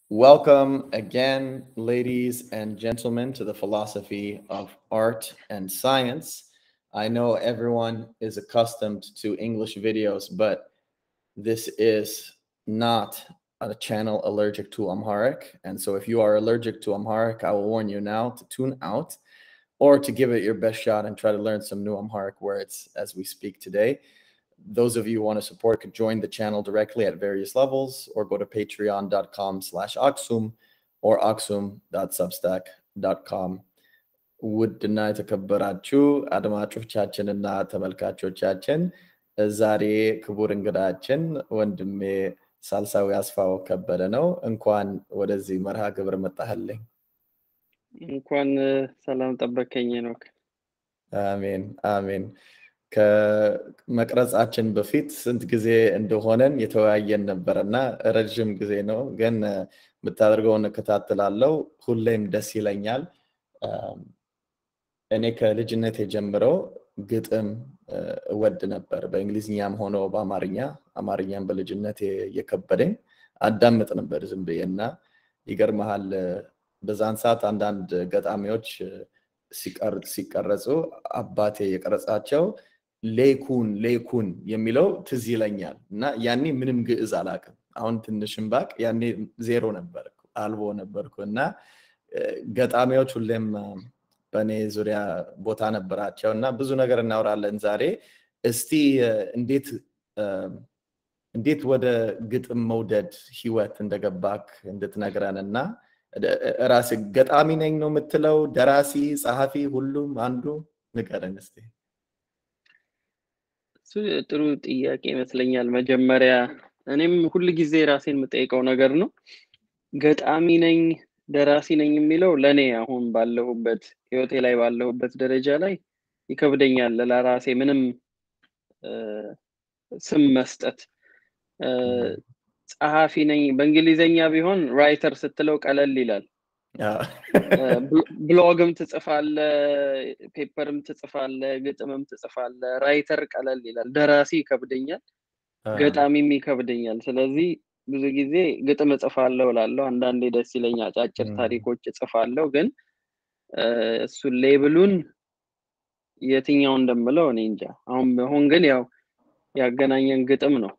Welcome again, ladies and gentlemen, to the philosophy of art and science. I know everyone is accustomed to English videos, but this is not a channel allergic to Amharic. And so if you are allergic to Amharic, I will warn you now to tune out or to give it your best shot and try to learn some new Amharic words as we speak today. Those of you who want to support could join the channel directly at various levels or go to patreon.com slash oxum or oxum.substack.com ውድና የተከበራችሁ አድማጮቻችንና ተመልካቾቻችን ዛሬ ክቡር እንግዳችን ወንድሜ ሳልሳዊ አስፋው ከበደ ነው። እንኳን ወደዚህ መርሃ ግብር መጣህልኝ። እንኳን ሰላም ጠበቀኝ ነው። አሜን አሜን። ከመቅረጻችን በፊት ስንት ጊዜ እንደሆነን የተወያየን ነበረ እና ረዥም ጊዜ ነው፣ ግን የምታደርገውን እከታተላለሁ። ሁሌም ደስ ይለኛል። እኔ ከልጅነት የጀምረው ግጥም እወድ ነበር፣ በእንግሊዝኛም ሆኖ በአማርኛ። አማርኛም በልጅነት እየከበደኝ አዳምጥ ነበር ዝም ብዬ እና ይገርመሃል፣ በዛን ሰዓት አንዳንድ ገጣሚዎች ሲቀረጹ አባቴ የቀረጻቸው ሌኩን ሌኩን የሚለው ትዝ ይለኛል እና ያኔ ምንም ግዕዝ አላቅም። አሁን ትንሽም ባቅ ያኔ ዜሮ ነበር አልቦ ነበርኩ እና ገጣሚዎች ሁሌም በእኔ ዙሪያ ቦታ ነበራቸው እና ብዙ ነገር እናወራለን ዛሬ። እስቲ እንዴት እንዴት ወደ ግጥም መውደድ ህይወት እንደገባክ እንድትነግረን እና ራስ ገጣሚ ነኝ ነው የምትለው? ደራሲ፣ ጸሐፊ፣ ሁሉም አንዱ ንገረን እስቲ። እሱ ጥሩ ጥያቄ ይመስለኛል። መጀመሪያ እኔም ሁል ጊዜ ራሴን የምጠይቀው ነገር ነው። ገጣሚ ነኝ ደራሲ ነኝ የሚለው ለእኔ አሁን ባለሁበት ህይወቴ ላይ ባለሁበት ደረጃ ላይ ይከብደኛል ለራሴ ምንም ስም መስጠት። ጸሐፊ ነኝ በእንግሊዘኛ ቢሆን ራይተር ስትለው ቀለል ይላል። ብሎግም ትጽፋለ፣ ፔፐርም ትጽፋለ፣ ግጥምም ትጽፋለ። ራይተር ቀለል ይላል። ደራሲ ይከብደኛል፣ ገጣሚም ይከብደኛል። ስለዚህ ብዙ ጊዜ ግጥም እጽፋለሁ እላለሁ። አንዳንዴ ደስ ይለኛል፣ አጫጭር ታሪኮች እጽፋለሁ። ግን እሱን ሌብሉን የትኛው እንደምለው እኔ እንጃ። አሁን አሁን ግን ያው ያገናኘን ግጥም ነው።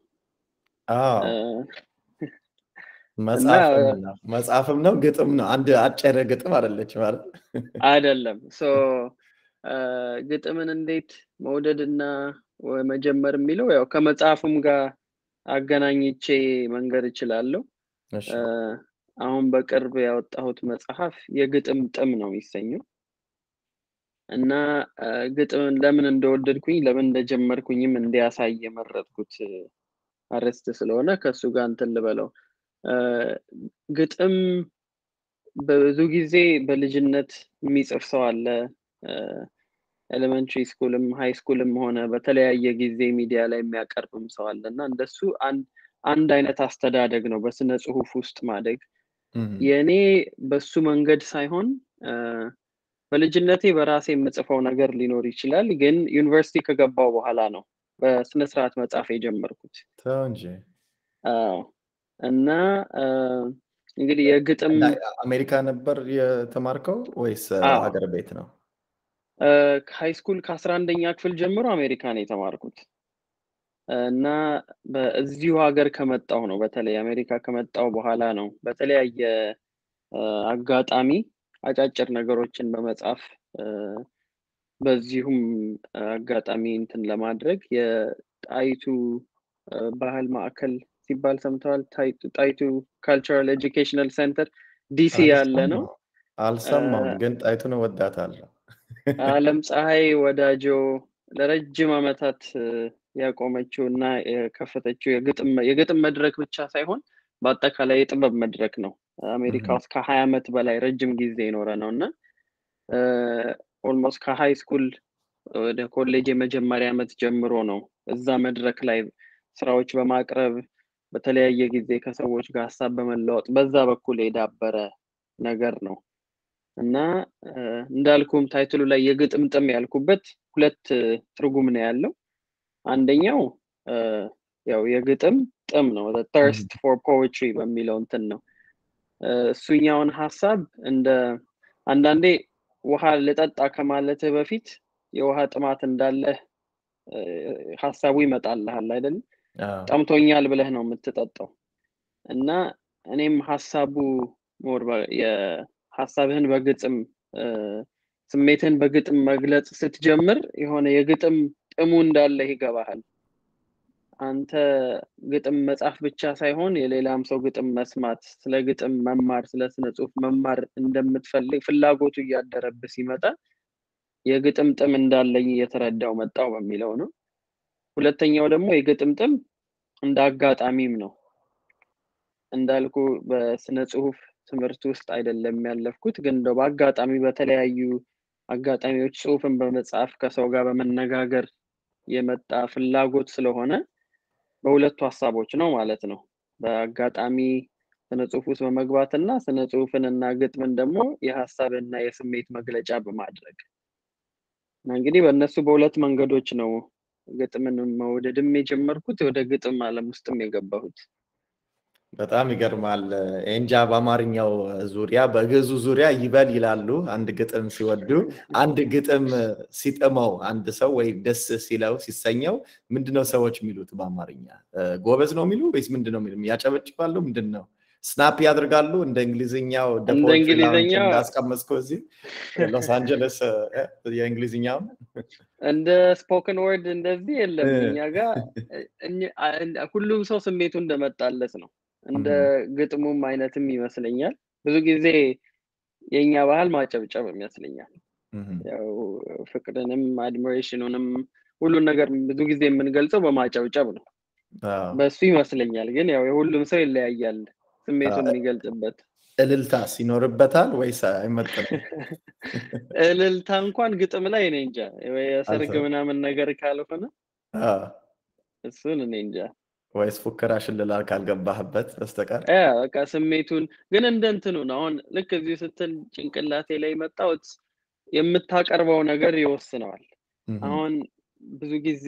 መጽሐፍም ነው ግጥም ነው። አንድ አጭር ግጥም አይደለች ማለት አይደለም። ግጥምን እንዴት መውደድና መጀመር የሚለው ያው ከመጽሐፍም ጋር አገናኝቼ መንገድ እችላለሁ። አሁን በቅርብ ያወጣሁት መጽሐፍ የግጥም ጥም ነው የሚሰኘው እና ግጥምን ለምን እንደወደድኩኝ ለምን እንደጀመርኩኝም እንዲያሳይ የመረጥኩት አርዕስት ስለሆነ ከእሱ ጋር እንትን ልበለው። ግጥም በብዙ ጊዜ በልጅነት የሚጽፍ ሰው አለ። ኤሌመንትሪ ስኩልም ሃይ ስኩልም ሆነ በተለያየ ጊዜ ሚዲያ ላይ የሚያቀርብም ሰው አለ እና እንደሱ አንድ አይነት አስተዳደግ ነው በስነ ጽሁፍ ውስጥ ማደግ። የእኔ በሱ መንገድ ሳይሆን በልጅነቴ በራሴ የምጽፈው ነገር ሊኖር ይችላል፣ ግን ዩኒቨርሲቲ ከገባው በኋላ ነው በስነ ስርዓት መጻፍ የጀመርኩት እንጂ እና እንግዲህ የግጥም አሜሪካ ነበር የተማርከው ወይስ ሀገር ቤት ነው? ሃይ ስኩል ከአስራ አንደኛ ክፍል ጀምሮ አሜሪካ ነው የተማርኩት እና በዚሁ ሀገር ከመጣው ነው በተለይ አሜሪካ ከመጣው በኋላ ነው በተለያየ አጋጣሚ አጫጭር ነገሮችን በመጻፍ በዚሁም አጋጣሚ እንትን ለማድረግ የጣይቱ ባህል ማዕከል ሲባል ሰምተዋል። ጣይቱ ካልቸራል ኤጁኬሽናል ሴንተር ዲሲ ያለ ነው። አልሰማም፣ ግን ጣይቱን እወዳታለሁ። አለም ፀሐይ ወዳጆ ለረጅም ዓመታት ያቆመችው እና የከፈተችው የግጥም መድረክ ብቻ ሳይሆን በአጠቃላይ የጥበብ መድረክ ነው። አሜሪካ ውስጥ ከሀያ ዓመት በላይ ረጅም ጊዜ የኖረ ነው እና ኦልሞስት ከሃይ ስኩል ወደ ኮሌጅ የመጀመሪያ ዓመት ጀምሮ ነው እዛ መድረክ ላይ ስራዎች በማቅረብ በተለያየ ጊዜ ከሰዎች ጋር ሀሳብ በመለወጥ በዛ በኩል የዳበረ ነገር ነው እና እንዳልኩም ታይትሉ ላይ የግጥምጥም ያልኩበት ሁለት ትርጉም ነው ያለው። አንደኛው ያው የግጥም ጥም ነው ተርስት ፎር ፖኤትሪ በሚለው እንትን ነው እሱኛውን ሀሳብ እንደ አንዳንዴ ውሃ ልጠጣ ከማለትህ በፊት የውሃ ጥማት እንዳለህ ሀሳቡ ይመጣልሃል አይደለም? ጠምቶኛል ብለህ ነው የምትጠጣው። እና እኔም ሀሳቡ ሞር ሀሳብህን በግጥም ስሜትህን በግጥም መግለጽ ስትጀምር የሆነ የግጥም ጥሙ እንዳለህ ይገባሃል። አንተ ግጥም መጻፍ ብቻ ሳይሆን የሌላም ሰው ግጥም መስማት፣ ስለ ግጥም መማር፣ ስለ ስነ ጽሁፍ መማር እንደምትፈልግ ፍላጎቱ እያደረብህ ሲመጣ የግጥም ጥም እንዳለኝ እየተረዳው መጣው በሚለው ነው። ሁለተኛው ደግሞ የግጥም ጥም እንደ አጋጣሚም ነው። እንዳልኩ በስነ ጽሁፍ ትምህርት ውስጥ አይደለም ያለፍኩት፣ ግን እንደው በአጋጣሚ በተለያዩ አጋጣሚዎች ጽሁፍን በመጻፍ ከሰው ጋር በመነጋገር የመጣ ፍላጎት ስለሆነ በሁለቱ ሀሳቦች ነው ማለት ነው። በአጋጣሚ ስነ ጽሁፍ ውስጥ በመግባት እና ስነ ጽሁፍን እና ግጥምን ደግሞ የሀሳብና የስሜት መግለጫ በማድረግ እንግዲህ በእነሱ በሁለት መንገዶች ነው ግጥምን መውደድም የጀመርኩት ወደ ግጥም ዓለም ውስጥም የገባሁት። በጣም ይገርማል። እንጃ በአማርኛው ዙሪያ በግዕዙ ዙሪያ ይበል ይላሉ። አንድ ግጥም ሲወዱ፣ አንድ ግጥም ሲጥመው አንድ ሰው ወይ ደስ ሲለው ሲሰኘው ምንድነው ሰዎች የሚሉት በአማርኛ? ጎበዝ ነው የሚሉ ወይስ ምንድነው የሚሉ? ያጨበጭባሉ? ምንድን ነው ስናፕ ያደርጋሉ? እንደ እንግሊዝኛው እንደ እንግሊዝኛው እንዳስቀመጥከው እዚህ ሎስ አንጀለስ የእንግሊዝኛው እንደ ስፖክን ወርድ እንደዚህ የለም። እኛ ጋር ሁሉም ሰው ስሜቱ እንደመጣለት ነው። እንደ ግጥሙም አይነትም ይመስለኛል። ብዙ ጊዜ የእኛ ባህል ማጨብጨብ ይመስለኛል። ያው ፍቅርንም አድሚሬሽኑንም ሁሉን ነገር ብዙ ጊዜ የምንገልጸው በማጨብጨብ ነው። በሱ ይመስለኛል። ግን ያው የሁሉም ሰው ይለያያል ስሜቱን የሚገልጽበት። እልልታስ ይኖርበታል ወይስ አይመጥንም? እልልታ እንኳን ግጥም ላይ እኔ እንጃ፣ የሰርግ ምናምን ነገር ካልሆነ እሱን እኔ እንጃ ወይስ ፉከራ ሽልላ ካልገባህበት በስተቀር በቃ ስሜቱን ግን እንደ እንትኑ ነው። አሁን ልክ እዚሁ ስትል ጭንቅላቴ ላይ መጣሁት የምታቀርበው ነገር ይወስነዋል። አሁን ብዙ ጊዜ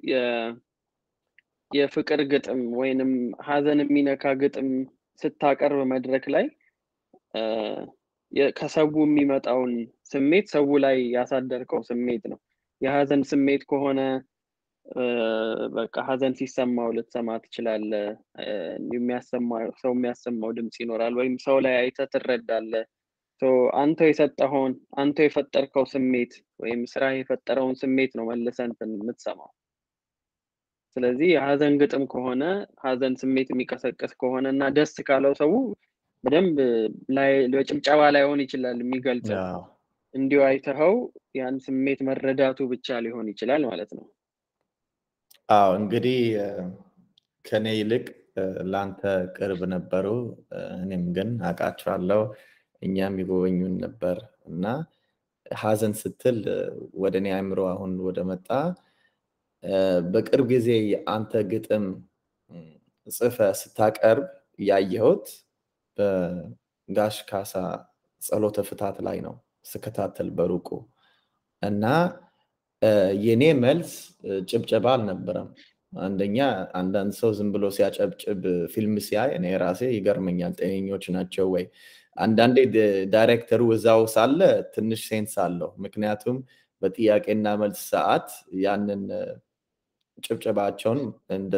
የፍቅር ግጥም ወይንም ሀዘን የሚነካ ግጥም ስታቀርብ መድረክ ላይ ከሰው የሚመጣውን ስሜት ሰው ላይ ያሳደርከው ስሜት ነው። የሀዘን ስሜት ከሆነ በቃ ሀዘን ሲሰማው ልትሰማ ትችላለህ። ሰው የሚያሰማው ድምፅ ይኖራል፣ ወይም ሰው ላይ አይተህ ትረዳለህ። አንተ የሰጠኸውን አንተ የፈጠርከው ስሜት ወይም ስራ የፈጠረውን ስሜት ነው መልሰን የምትሰማው። ስለዚህ የሀዘን ግጥም ከሆነ ሀዘን ስሜት የሚቀሰቀስ ከሆነ እና ደስ ካለው ሰው በደንብ በጭብጨባ ላይሆን ይችላል የሚገልጸው እንዲሁ አይተኸው ያን ስሜት መረዳቱ ብቻ ሊሆን ይችላል ማለት ነው። አዎ እንግዲህ ከኔ ይልቅ ለአንተ ቅርብ ነበሩ። እኔም ግን አውቃቸዋለሁ። እኛም ይጎበኙን ነበር እና ሀዘን ስትል ወደ እኔ አእምሮ አሁን ወደ መጣ በቅርብ ጊዜ አንተ ግጥም ጽፈ ስታቀርብ ያየሁት በጋሽ ካሳ ጸሎተ ፍታት ላይ ነው ስከታተል በሩቁ እና የኔ መልስ ጭብጨባ አልነበረም። አንደኛ አንዳንድ ሰው ዝም ብሎ ሲያጨብጭብ ፊልም ሲያይ እኔ ራሴ ይገርመኛል። ጤነኞች ናቸው ወይ? አንዳንዴ ዳይሬክተሩ እዛው ሳለ ትንሽ ሴንስ አለው። ምክንያቱም በጥያቄና መልስ ሰዓት ያንን ጭብጨባቸውን እንደ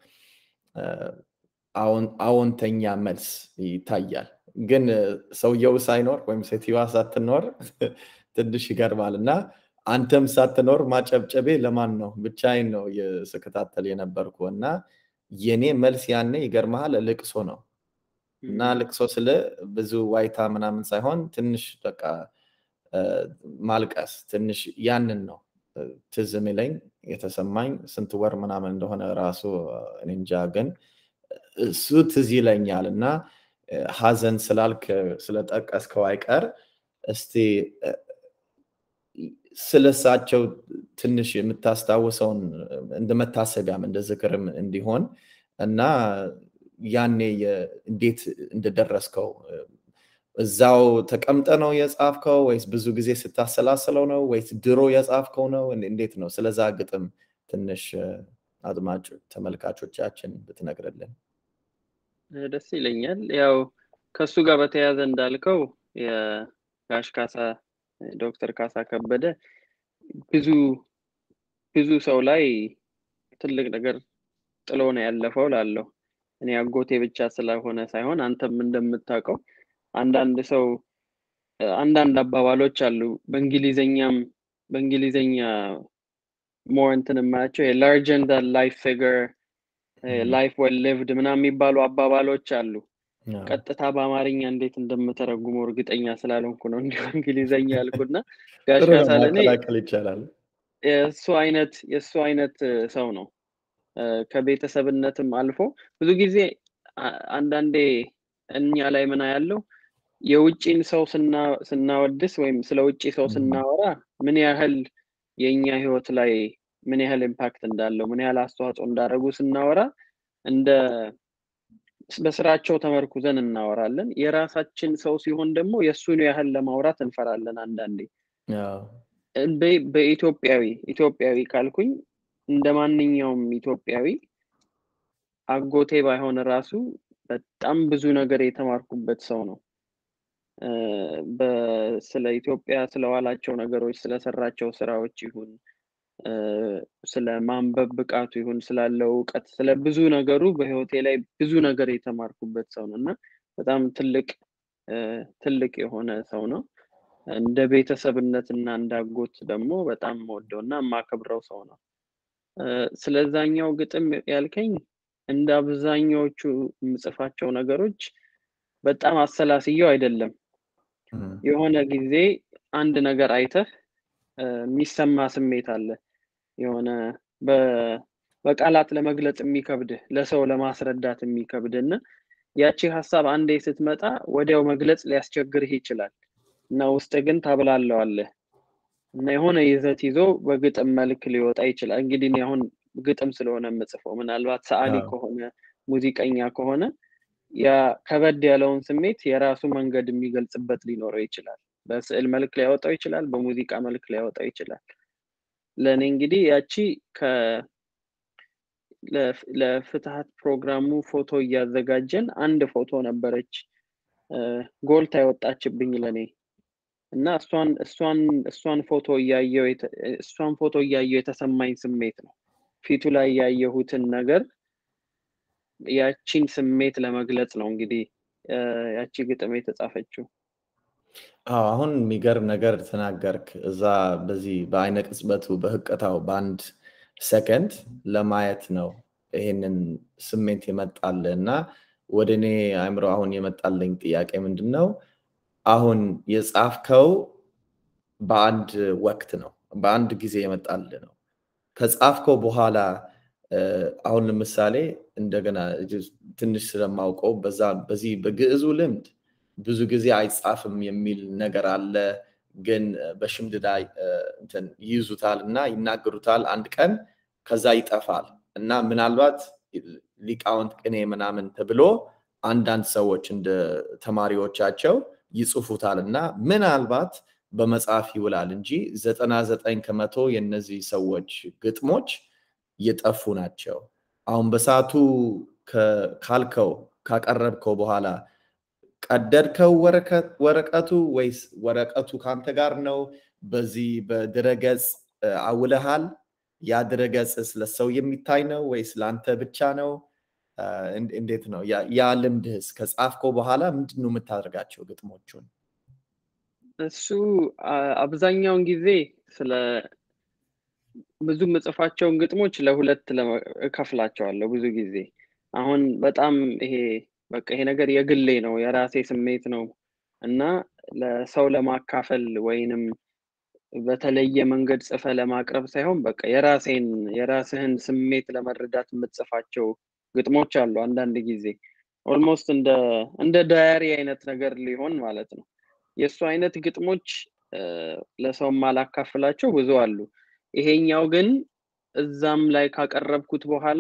አዎንተኛ መልስ ይታያል። ግን ሰውየው ሳይኖር ወይም ሴትዮዋ ሳትኖር ትንሽ ይገርማል እና አንተም ሳትኖር ማጨብጨቤ ለማን ነው? ብቻዬን ነው ስከታተል የነበርኩ እና የኔ መልስ ያኔ ይገርመሃል ልቅሶ ነው እና ልቅሶ ስለ ብዙ ዋይታ ምናምን ሳይሆን ትንሽ በቃ ማልቀስ ትንሽ ያንን ነው ትዝ የሚለኝ የተሰማኝ ስንት ወር ምናምን እንደሆነ ራሱ እንጃ፣ ግን እሱ ትዝ ይለኛል እና ሀዘን ስላልክ ስለጠቀስከው አይቀር እስቲ ስለሳቸው ትንሽ የምታስታውሰውን እንደ መታሰቢያም እንደ ዝክርም እንዲሆን እና ያኔ እንዴት እንደደረስከው እዛው ተቀምጠ ነው የጻፍከው ወይስ ብዙ ጊዜ ስታሰላስለው ነው ወይስ ድሮ የጻፍከው ነው? እንዴት ነው? ስለዛ ግጥም ትንሽ አድማጭ ተመልካቾቻችን ብትነግርልን ደስ ይለኛል። ያው ከሱ ጋር በተያያዘ እንዳልከው የጋሽ ካሳ ዶክተር ካሳ ከበደ ብዙ ብዙ ሰው ላይ ትልቅ ነገር ጥሎ ነው ያለፈው ላለው እኔ አጎቴ ብቻ ስለሆነ ሳይሆን አንተም እንደምታውቀው አንዳንድ ሰው አንዳንድ አባባሎች አሉ በእንግሊዘኛም በእንግሊዘኛ ሞር እንትን የማያቸው የላርጀን ዳን ላይፍ ፊገር ላይፍ ዌል ሊቭድ ምናምን የሚባሉ አባባሎች አሉ ቀጥታ በአማርኛ እንዴት እንደምተረጉመው እርግጠኛ ስላልሆንኩ ነው እንዲሁ እንግሊዘኛ ያልኩና ጋሽ ካሳለኔ ይቻላል የእሱ አይነት የእሱ አይነት ሰው ነው ከቤተሰብነትም አልፎ ብዙ ጊዜ አንዳንዴ እኛ ላይ ምና ያለው የውጭን ሰው ስናወድስ ወይም ስለ ውጭ ሰው ስናወራ ምን ያህል የእኛ ህይወት ላይ ምን ያህል ኢምፓክት እንዳለው ምን ያህል አስተዋጽኦ እንዳደረጉ ስናወራ እንደ በስራቸው ተመርኩዘን እናወራለን የራሳችን ሰው ሲሆን ደግሞ የእሱን ያህል ለማውራት እንፈራለን አንዳንዴ በኢትዮጵያዊ ኢትዮጵያዊ ካልኩኝ እንደ ማንኛውም ኢትዮጵያዊ አጎቴ ባይሆን ራሱ በጣም ብዙ ነገር የተማርኩበት ሰው ነው ስለ ኢትዮጵያ ስለዋላቸው ነገሮች ስለሰራቸው ስራዎች ይሁን ስለ ማንበብ ብቃቱ ይሁን ስላለው እውቀት ስለ ብዙ ነገሩ በህይወቴ ላይ ብዙ ነገር የተማርኩበት ሰው ነው እና በጣም ትልቅ ትልቅ የሆነ ሰው ነው እንደ ቤተሰብነት እና እንዳጎት ደግሞ በጣም ወደው እና የማከብረው ሰው ነው ስለዛኛው ግጥም ያልከኝ እንደ አብዛኛዎቹ የምጽፋቸው ነገሮች በጣም አሰላስየው አይደለም የሆነ ጊዜ አንድ ነገር አይተህ የሚሰማ ስሜት አለ የሆነ በቃላት ለመግለጽ የሚከብድህ ለሰው ለማስረዳት የሚከብድ እና ያቺ ሀሳብ አንዴ ስትመጣ ወዲያው መግለጽ ሊያስቸግርህ ይችላል እና ውስጥ ግን ታብላለዋለህ እና የሆነ ይዘት ይዞ በግጥም መልክ ሊወጣ ይችላል እንግዲህ አሁን ግጥም ስለሆነ የምጽፈው ምናልባት ሰዓሊ ከሆነ ሙዚቀኛ ከሆነ ያ ከበድ ያለውን ስሜት የራሱ መንገድ የሚገልጽበት ሊኖረው ይችላል በስዕል መልክ ሊያወጣው ይችላል በሙዚቃ መልክ ሊያወጣው ይችላል ለእኔ እንግዲህ ያቺ ለፍትሀት ፕሮግራሙ ፎቶ እያዘጋጀን አንድ ፎቶ ነበረች ጎልታ ያወጣችብኝ ለእኔ እና እሷን እሷን እሷን ፎቶ እያየው እሷን ፎቶ እያየው የተሰማኝ ስሜት ነው ፊቱ ላይ ያየሁትን ነገር ያቺን ስሜት ለመግለጽ ነው እንግዲህ ያቺ ግጥም የተጻፈችው አሁን የሚገርም ነገር ተናገርክ እዛ በዚህ በአይነ ቅጽበቱ በህቀታው በአንድ ሰከንድ ለማየት ነው ይሄንን ስሜት የመጣል እና ወደ እኔ አእምሮ አሁን የመጣልኝ ጥያቄ ምንድን ነው አሁን የጻፍከው በአንድ ወቅት ነው በአንድ ጊዜ የመጣል ነው ከጻፍከው በኋላ አሁን ለምሳሌ እንደገና ትንሽ ስለማውቀው በዚህ በግዕዙ ልምድ ብዙ ጊዜ አይጻፍም የሚል ነገር አለ ግን በሽምድዳ ይይዙታል እና ይናገሩታል አንድ ቀን ከዛ ይጠፋል እና ምናልባት ሊቃውንት ቅኔ ምናምን ተብሎ አንዳንድ ሰዎች እንደ ተማሪዎቻቸው ይጽፉታል እና ምናልባት በመጽሐፍ ይውላል እንጂ ዘጠና ዘጠኝ ከመቶ የነዚህ ሰዎች ግጥሞች የጠፉ ናቸው አሁን በሰዓቱ ካልከው ካቀረብከው በኋላ ቀደድከው ወረቀቱ ወይስ ወረቀቱ ከአንተ ጋር ነው በዚህ በድረገጽ አውለሃል ያ ድረገጽስ ለሰው የሚታይ ነው ወይስ ለአንተ ብቻ ነው እንዴት ነው ያ ልምድህስ ከጻፍከው በኋላ ምንድን ነው የምታደርጋቸው ግጥሞቹን እሱ አብዛኛውን ጊዜ ስለ ብዙ የምጽፋቸውን ግጥሞች ለሁለት እከፍላቸዋለሁ ብዙ ጊዜ አሁን በጣም ይሄ በቃ ይሄ ነገር የግሌ ነው የራሴ ስሜት ነው እና ለሰው ለማካፈል ወይንም በተለየ መንገድ ጽፈ ለማቅረብ ሳይሆን በቃ የራሴን የራስህን ስሜት ለመረዳት የምትጽፋቸው ግጥሞች አሉ አንዳንድ ጊዜ ኦልሞስት እንደ እንደ ዳያሪ አይነት ነገር ሊሆን ማለት ነው የእሱ አይነት ግጥሞች ለሰው ማላካፍላቸው ብዙ አሉ ይሄኛው ግን እዛም ላይ ካቀረብኩት በኋላ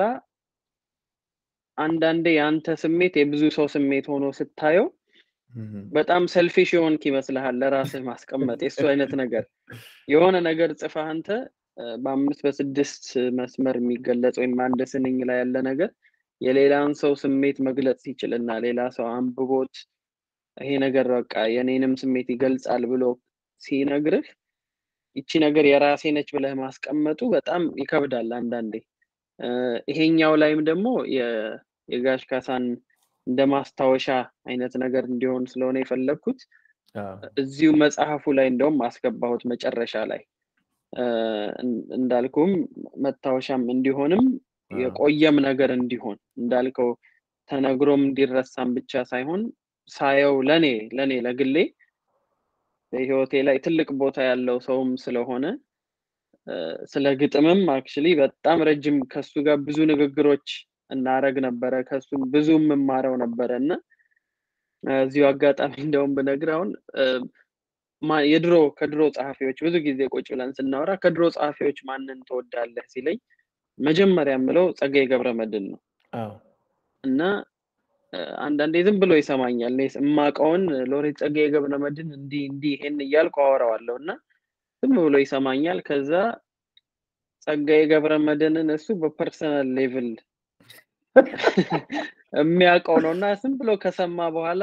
አንዳንዴ የአንተ ስሜት የብዙ ሰው ስሜት ሆኖ ስታየው በጣም ሰልፊሽ የሆንክ ይመስልሃል ለራስህ ማስቀመጥ የእሱ አይነት ነገር የሆነ ነገር ጽፈህ አንተ በአምስት በስድስት መስመር የሚገለጽ ወይም አንድ ስንኝ ላይ ያለ ነገር የሌላን ሰው ስሜት መግለጽ ሲችል እና ሌላ ሰው አንብቦት ይሄ ነገር በቃ የኔንም ስሜት ይገልጻል ብሎ ሲነግርህ ይቺ ነገር የራሴ ነች ብለህ ማስቀመጡ በጣም ይከብዳል አንዳንዴ። ይሄኛው ላይም ደግሞ የጋሽ ካሳን እንደ ማስታወሻ አይነት ነገር እንዲሆን ስለሆነ የፈለግኩት እዚሁ መጽሐፉ ላይ እንደውም አስገባሁት መጨረሻ ላይ እንዳልኩም መታወሻም እንዲሆንም የቆየም ነገር እንዲሆን እንዳልከው ተነግሮም እንዲረሳም ብቻ ሳይሆን ሳየው ለኔ ለኔ ለግሌ በህይወቴ ላይ ትልቅ ቦታ ያለው ሰውም ስለሆነ ስለ ግጥምም አክቹሊ በጣም ረጅም ከሱ ጋር ብዙ ንግግሮች እናረግ ነበረ። ከሱም ብዙ የምማረው ነበረ እና እዚሁ አጋጣሚ እንደውም ብነግር አሁን የድሮ ከድሮ ጸሐፊዎች ብዙ ጊዜ ቁጭ ብለን ስናወራ ከድሮ ጸሐፊዎች ማንን ትወዳለህ ሲለኝ መጀመሪያ የምለው ጸጋዬ ገብረመድህን ነው እና አንዳንዴ ዝም ብሎ ይሰማኛል። እኔ የማውቀውን ሎሬት ጸጋዬ ገብረመድህን እንዲህ እንዲህ ይሄን እያልኩ አወራዋለሁ እና ዝም ብሎ ይሰማኛል። ከዛ ጸጋዬ ገብረመድህንን እሱ በፐርሰናል ሌቭል የሚያውቀው ነው እና ዝም ብሎ ከሰማ በኋላ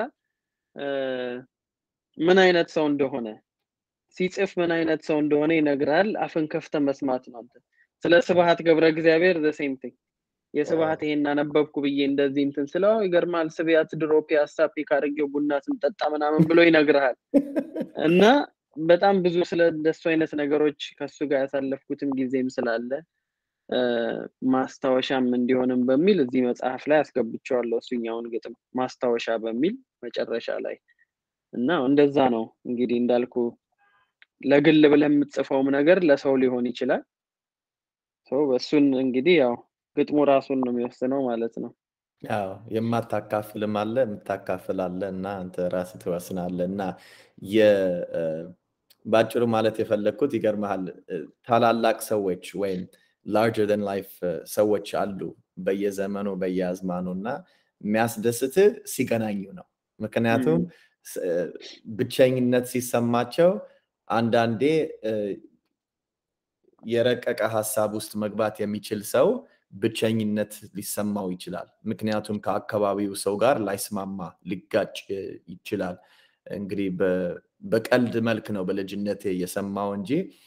ምን አይነት ሰው እንደሆነ ሲጽፍ ምን አይነት ሰው እንደሆነ ይነግራል። አፍን ከፍተ መስማት ነው። ስለ ስብሐት ገብረ እግዚአብሔር ዘ ሴም ቲንግ የስብሐት ይሄን አነበብኩ ብዬ እንደዚህ እንትን ስለው ይገርማል። ስብያት ድሮ ፒያሳ ፒክ አድርጌው ቡና ስንጠጣ ምናምን ብሎ ይነግርሃል እና በጣም ብዙ ስለ እንደሱ አይነት ነገሮች ከሱ ጋር ያሳለፍኩትም ጊዜም ስላለ ማስታወሻም እንዲሆንም በሚል እዚህ መጽሐፍ ላይ አስገብቼዋለሁ። እሱኛውን ግጥም ማስታወሻ በሚል መጨረሻ ላይ እና እንደዛ ነው እንግዲህ እንዳልኩ ለግል ብለህ የምትጽፈውም ነገር ለሰው ሊሆን ይችላል። እሱን እንግዲህ ያው ግጥሙ ራሱን ነው የሚወስነው ማለት ነው። ያው የማታካፍልም አለ የምታካፍል አለ እና አንተ ራስህ ትወስናለህ እና በአጭሩ ማለት የፈለግኩት ይገርመሃል ታላላቅ ሰዎች ወይም ላርጀር ን ላይፍ ሰዎች አሉ በየዘመኑ በየአዝማኑ እና የሚያስደስትህ ሲገናኙ ነው። ምክንያቱም ብቸኝነት ሲሰማቸው አንዳንዴ የረቀቀ ሀሳብ ውስጥ መግባት የሚችል ሰው ብቸኝነት ሊሰማው ይችላል። ምክንያቱም ከአካባቢው ሰው ጋር ላይስማማ ሊጋጭ ይችላል። እንግዲህ በቀልድ መልክ ነው በልጅነቴ የሰማው እንጂ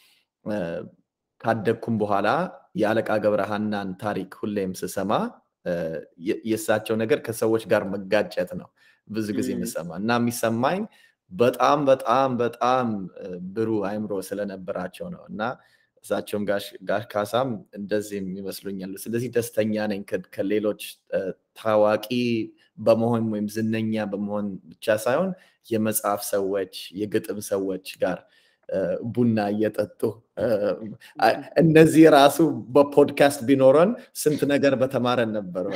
ካደግኩም በኋላ የአለቃ ገብረሃናን ታሪክ ሁሌም ስሰማ የእሳቸው ነገር ከሰዎች ጋር መጋጨት ነው ብዙ ጊዜ የምሰማ እና የሚሰማኝ በጣም በጣም በጣም ብሩህ አይምሮ ስለነበራቸው ነው እና እሳቸውም ጋሽ ካሳም እንደዚህም ይመስሉኛሉ። ስለዚህ ደስተኛ ነኝ ከሌሎች ታዋቂ በመሆን ወይም ዝነኛ በመሆን ብቻ ሳይሆን የመጽሐፍ ሰዎች፣ የግጥም ሰዎች ጋር ቡና እየጠጡ እነዚህ ራሱ በፖድካስት ቢኖረን ስንት ነገር በተማረን ነበር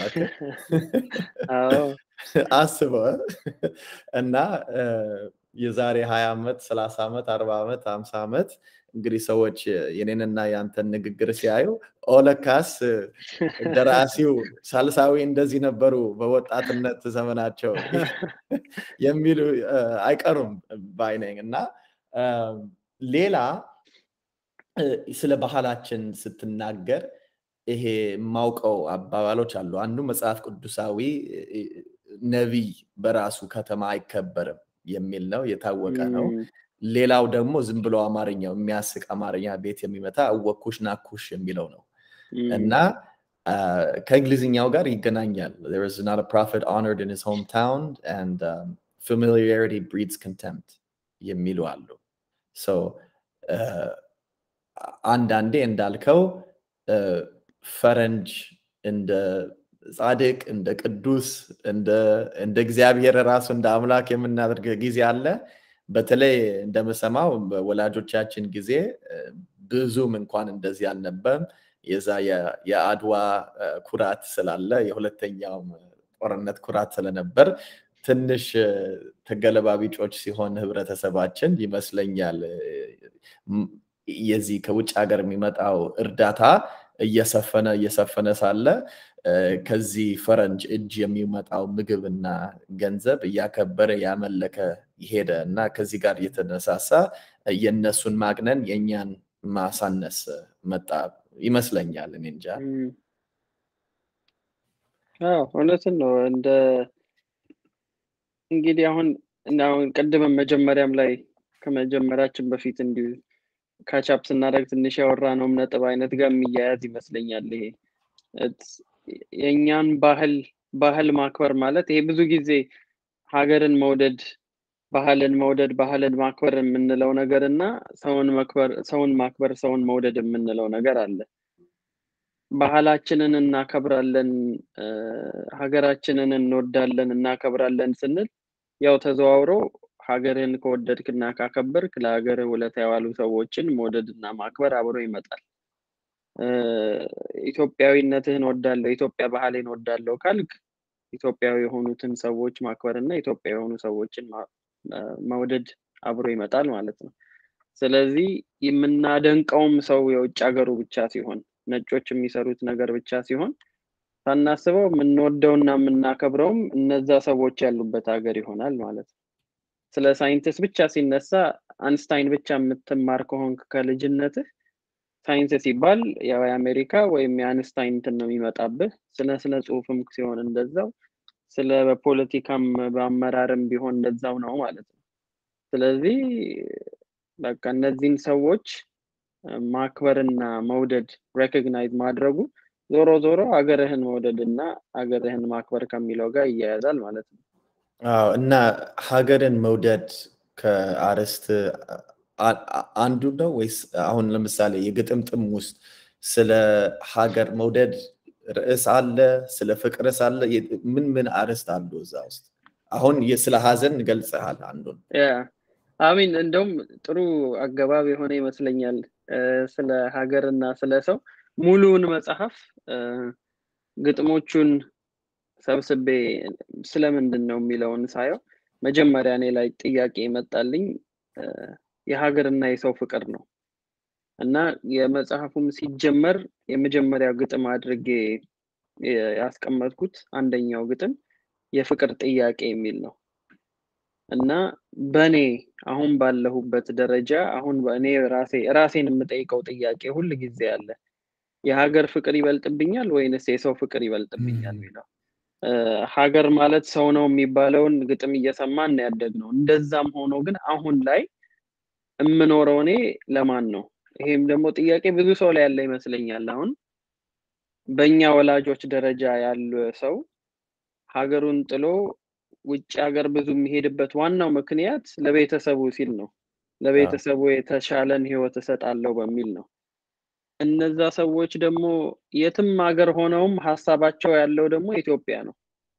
አስበው እና የዛሬ ሀያ ዓመት ሰላሳ ዓመት አርባ ዓመት ሀምሳ ዓመት እንግዲህ ሰዎች የኔንና የአንተን ንግግር ሲያዩ ኦለካስ ደራሲው ሳልሳዊ እንደዚህ ነበሩ በወጣትነት ዘመናቸው የሚሉ አይቀሩም ባይነኝ እና ሌላ ስለ ባህላችን ስትናገር ይሄ የማውቀው አባባሎች አሉ። አንዱ መጽሐፍ ቅዱሳዊ ነቢይ በራሱ ከተማ አይከበርም የሚል ነው፣ የታወቀ ነው። ሌላው ደግሞ ዝም ብሎ አማርኛው የሚያስቅ አማርኛ ቤት የሚመታ እወኩሽ ናኩሽ የሚለው ነው እና ከእንግሊዝኛው ጋር ይገናኛል። there is not a prophet honored in his hometown and um, familiarity breeds contempt የሚሉ አሉ። አንዳንዴ እንዳልከው ፈረንጅ እንደ ጻድቅ እንደ ቅዱስ እንደ እግዚአብሔር ራሱ እንደ አምላክ የምናደርግ ጊዜ አለ። በተለይ እንደምሰማው በወላጆቻችን ጊዜ ብዙም እንኳን እንደዚህ አልነበረም። የዛ የአድዋ ኩራት ስላለ የሁለተኛውም ጦርነት ኩራት ስለነበር ትንሽ ተገለባቢጮች ሲሆን ህብረተሰባችን ይመስለኛል የዚህ ከውጭ ሀገር የሚመጣው እርዳታ እየሰፈነ እየሰፈነ ሳለ ከዚህ ፈረንጅ እጅ የሚመጣው ምግብና ገንዘብ እያከበረ ያመለከ ሄደ እና ከዚህ ጋር እየተነሳሳ የእነሱን ማግነን የእኛን ማሳነስ መጣ ይመስለኛል። እኔ እንጃ። እውነትን ነው። እንደ እንግዲህ አሁን እና አሁን ቅድምም መጀመሪያም ላይ ከመጀመሪያችን በፊት እንዲሁ ካቻፕ ስናደርግ ትንሽ ያወራ ነውም ነጥብ አይነት ጋር የሚያያዝ ይመስለኛል። ይሄ የእኛን ባህል ባህል ማክበር ማለት ይሄ ብዙ ጊዜ ሀገርን መውደድ ባህልን መውደድ ባህልን ማክበር የምንለው ነገር እና ሰውን መክበር ሰውን ማክበር ሰውን መውደድ የምንለው ነገር አለ። ባህላችንን እናከብራለን፣ ሀገራችንን እንወዳለን፣ እናከብራለን ስንል ያው ተዘዋውሮ ሀገርን ከወደድክ እና ካከበርክ ለሀገር ውለታ የዋሉ ሰዎችን መውደድ እና ማክበር አብሮ ይመጣል። ኢትዮጵያዊነትህን ወዳለሁ፣ ኢትዮጵያ ባህሌን ወዳለሁ ካልክ ኢትዮጵያዊ የሆኑትን ሰዎች ማክበር እና ኢትዮጵያ የሆኑ ሰዎችን መውደድ አብሮ ይመጣል ማለት ነው። ስለዚህ የምናደንቀውም ሰው የውጭ ሀገሩ ብቻ ሲሆን ነጮች የሚሰሩት ነገር ብቻ ሲሆን ሳናስበው የምንወደውና የምናከብረውም እነዛ ሰዎች ያሉበት ሀገር ይሆናል ማለት ነው። ስለ ሳይንቲስት ብቻ ሲነሳ አንስታይን ብቻ የምትማር ከሆንክ ከልጅነትህ ሳይንስ ሲባል ያው የአሜሪካ ወይም የአንስታይን እንትን ነው የሚመጣብህ። ስለ ስነ ጽሁፍም ሲሆን እንደዛው፣ ስለ ፖለቲካም በአመራርም ቢሆን እንደዛው ነው ማለት ነው። ስለዚህ በቃ እነዚህን ሰዎች ማክበርና መውደድ ሬኮግናይዝ ማድረጉ ዞሮ ዞሮ አገርህን መውደድ እና አገርህን ማክበር ከሚለው ጋር ይያያዛል ማለት ነው። አዎ እና ሀገርን መውደድ ከአርዕስት አንዱ ነው ወይስ አሁን ለምሳሌ የግጥምጥም ውስጥ ስለ ሀገር መውደድ ርዕስ አለ? ስለ ፍቅርስ አለ? ምን ምን አርዕስት አሉ እዛ ውስጥ? አሁን ስለ ሀዘን ገልጸሃል አንዱን። አሚን እንደውም ጥሩ አገባብ የሆነ ይመስለኛል። ስለ ሀገር እና ስለ ሰው ሙሉውን መጽሐፍ ግጥሞቹን ሰብስቤ ስለምንድን ነው የሚለውን ሳየው መጀመሪያ እኔ ላይ ጥያቄ ይመጣልኝ የሀገርና የሰው ፍቅር ነው እና የመጽሐፉም ሲጀመር የመጀመሪያው ግጥም አድርጌ ያስቀመጥኩት አንደኛው ግጥም የፍቅር ጥያቄ የሚል ነው እና በእኔ አሁን ባለሁበት ደረጃ አሁን በእኔ ራሴ ራሴን የምጠይቀው ጥያቄ ሁል ጊዜ አለ። የሀገር ፍቅር ይበልጥብኛል ወይንስ የሰው ፍቅር ይበልጥብኛል የሚለው ሀገር ማለት ሰው ነው የሚባለውን ግጥም እየሰማን ያደግ ነው። እንደዛም ሆኖ ግን አሁን ላይ የምኖረው እኔ ለማን ነው? ይሄም ደግሞ ጥያቄ ብዙ ሰው ላይ ያለ ይመስለኛል። አሁን በእኛ ወላጆች ደረጃ ያለ ሰው ሀገሩን ጥሎ ውጭ ሀገር ብዙ የሚሄድበት ዋናው ምክንያት ለቤተሰቡ ሲል ነው። ለቤተሰቡ የተሻለን ህይወት እሰጣለሁ በሚል ነው። እነዛ ሰዎች ደግሞ የትም ሀገር ሆነውም ሀሳባቸው ያለው ደግሞ ኢትዮጵያ ነው።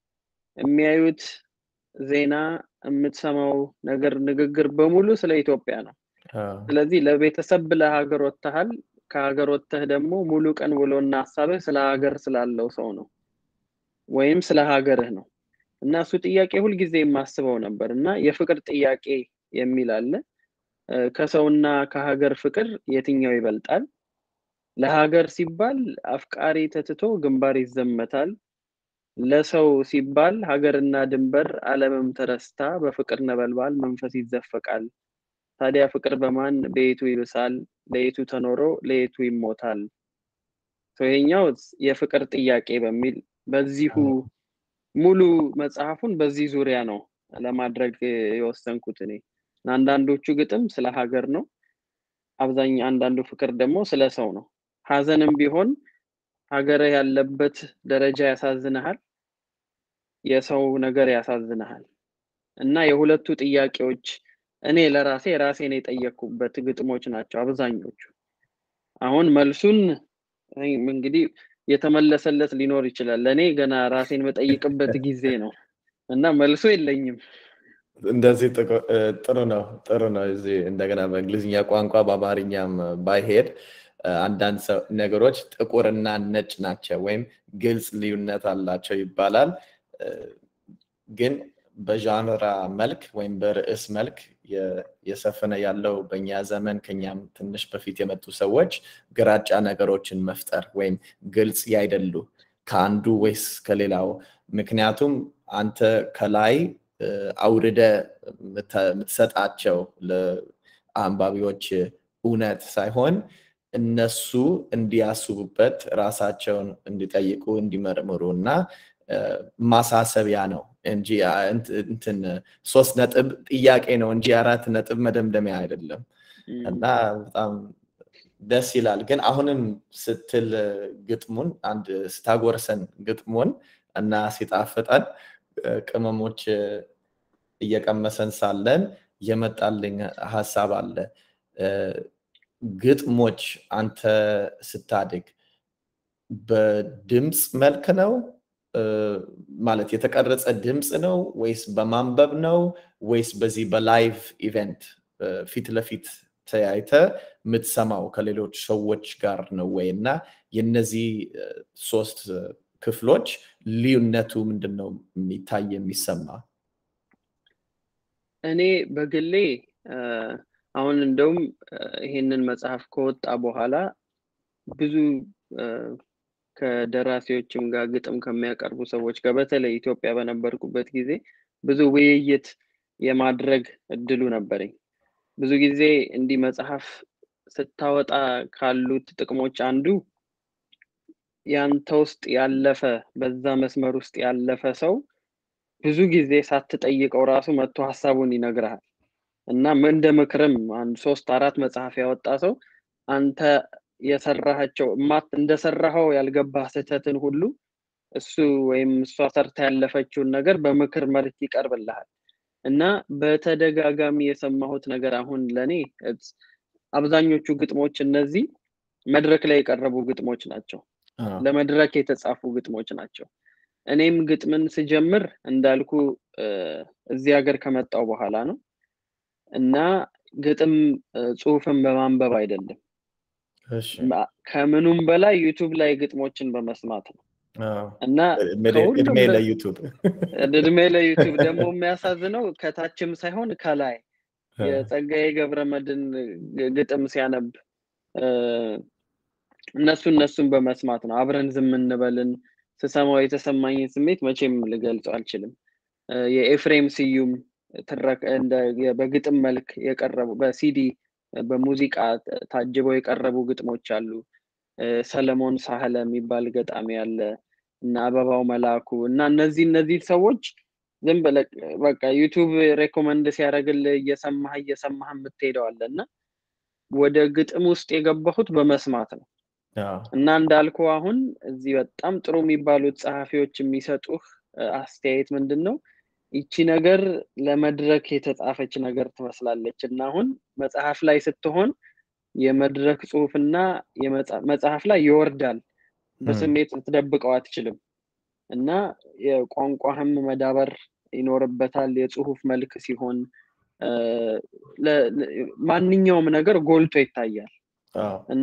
የሚያዩት ዜና፣ የምትሰማው ነገር፣ ንግግር በሙሉ ስለ ኢትዮጵያ ነው። ስለዚህ ለቤተሰብ ብለህ ሀገር ወጥተሃል። ከሀገር ወጥተህ ደግሞ ሙሉ ቀን ውሎና ሀሳብህ ስለ ሀገር ስላለው ሰው ነው ወይም ስለ ሀገርህ ነው እና እሱ ጥያቄ ሁልጊዜ የማስበው ነበር እና የፍቅር ጥያቄ የሚል አለ። ከሰውና ከሀገር ፍቅር የትኛው ይበልጣል? ለሀገር ሲባል አፍቃሪ ተትቶ ግንባር ይዘመታል። ለሰው ሲባል ሀገርና ድንበር ዓለምም ተረስታ በፍቅር ነበልባል መንፈስ ይዘፈቃል። ታዲያ ፍቅር በማን በየቱ ይብሳል? ለየቱ ተኖሮ ለየቱ ይሞታል። ይሄኛው የፍቅር ጥያቄ በሚል በዚሁ ሙሉ መጽሐፉን በዚህ ዙሪያ ነው ለማድረግ የወሰንኩት እኔ። አንዳንዶቹ ግጥም ስለ ሀገር ነው። አብዛኛ አንዳንዱ ፍቅር ደግሞ ስለ ሰው ነው። ሀዘንም ቢሆን ሀገርህ ያለበት ደረጃ ያሳዝንሃል፣ የሰው ነገር ያሳዝንሃል እና የሁለቱ ጥያቄዎች እኔ ለራሴ ራሴን የጠየኩበት ግጥሞች ናቸው አብዛኞቹ። አሁን መልሱን እንግዲህ የተመለሰለት ሊኖር ይችላል። ለእኔ ገና ራሴን መጠይቅበት ጊዜ ነው እና መልሶ የለኝም። እንደዚህ ጥሩ ነው ጥሩ ነው። እዚህ እንደገና በእንግሊዝኛ ቋንቋ በአማርኛም ባይሄድ አንዳንድ ነገሮች ጥቁርና ነጭ ናቸው ወይም ግልጽ ልዩነት አላቸው ይባላል። ግን በዣንራ መልክ ወይም በርዕስ መልክ የሰፈነ ያለው በእኛ ዘመን ከኛም ትንሽ በፊት የመጡ ሰዎች ግራጫ ነገሮችን መፍጠር ወይም ግልጽ ያይደሉ ከአንዱ ወይስ ከሌላው። ምክንያቱም አንተ ከላይ አውርደ የምትሰጣቸው ለአንባቢዎች እውነት ሳይሆን እነሱ እንዲያስቡበት ራሳቸውን እንዲጠይቁ እንዲመርምሩ እና ማሳሰቢያ ነው እንጂ እንትን ሶስት ነጥብ ጥያቄ ነው እንጂ አራት ነጥብ መደምደሚያ አይደለም እና በጣም ደስ ይላል። ግን አሁንም ስትል ግጥሙን አንድ ስታጎርሰን ግጥሙን እና ሲጣፍጠን ቅመሞች እየቀመሰን ሳለን የመጣልኝ ሀሳብ አለ። ግጥሞች አንተ ስታድግ በድምፅ መልክ ነው ማለት የተቀረጸ ድምፅ ነው ወይስ በማንበብ ነው ወይስ በዚህ በላይቭ ኢቨንት ፊት ለፊት ተያይተ የምትሰማው ከሌሎች ሰዎች ጋር ነው ወይ? እና የነዚህ ሶስት ክፍሎች ልዩነቱ ምንድን ነው የሚታይ የሚሰማ? እኔ በግሌ አሁን እንደውም ይሄንን መጽሐፍ ከወጣ በኋላ ብዙ ከደራሲዎችም ጋር ግጥም ከሚያቀርቡ ሰዎች ጋር በተለይ ኢትዮጵያ በነበርኩበት ጊዜ ብዙ ውይይት የማድረግ እድሉ ነበረኝ። ብዙ ጊዜ እንዲህ መጽሐፍ ስታወጣ ካሉት ጥቅሞች አንዱ ያንተ ውስጥ ያለፈ በዛ መስመር ውስጥ ያለፈ ሰው ብዙ ጊዜ ሳትጠይቀው ራሱ መጥቶ ሀሳቡን ይነግርሃል እና እንደ ምክርም አንድ ሶስት አራት መጽሐፍ ያወጣ ሰው አንተ የሰራሃቸው እንደሰራኸው ያልገባህ ስህተትን ሁሉ እሱ ወይም እሷ ሰርታ ያለፈችውን ነገር በምክር መልክ ይቀርብልሃል እና በተደጋጋሚ የሰማሁት ነገር አሁን ለእኔ አብዛኞቹ ግጥሞች እነዚህ መድረክ ላይ የቀረቡ ግጥሞች ናቸው። ለመድረክ የተጻፉ ግጥሞች ናቸው። እኔም ግጥምን ስጀምር እንዳልኩ እዚህ ሀገር ከመጣው በኋላ ነው እና ግጥም ጽሁፍን በማንበብ አይደለም። ከምኑም በላይ ዩቱብ ላይ ግጥሞችን በመስማት ነው እና እድሜ ለዩቱብ እድሜ ለዩቱብ ደግሞ የሚያሳዝነው ከታችም ሳይሆን ከላይ የጸጋዬ ገብረመድን ግጥም ሲያነብ እነሱ እነሱን በመስማት ነው። አብረን ዝም እንበልን ስሰማው የተሰማኝን ስሜት መቼም ልገልጸው አልችልም። የኤፍሬም ስዩም በግጥም መልክ የቀረቡ በሲዲ በሙዚቃ ታጅበው የቀረቡ ግጥሞች አሉ። ሰለሞን ሳህለ የሚባል ገጣሚ አለ እና አበባው መላኩ እና እነዚህ እነዚህ ሰዎች ዝም ብለህ በቃ ዩቱብ ሬኮመንድ ሲያደርግልህ እየሰማህ እየሰማህ የምትሄደው አለ እና ወደ ግጥም ውስጥ የገባሁት በመስማት ነው እና እንዳልኩ አሁን እዚህ በጣም ጥሩ የሚባሉት ጸሐፊዎች የሚሰጡህ አስተያየት ምንድን ነው? ይቺ ነገር ለመድረክ የተጻፈች ነገር ትመስላለች እና አሁን መጽሐፍ ላይ ስትሆን የመድረክ ጽሁፍና መጽሐፍ ላይ ይወርዳል። በስሜት ልትደብቀው አትችልም እና የቋንቋህም መዳበር ይኖርበታል። የጽሁፍ መልክ ሲሆን ማንኛውም ነገር ጎልቶ ይታያል እና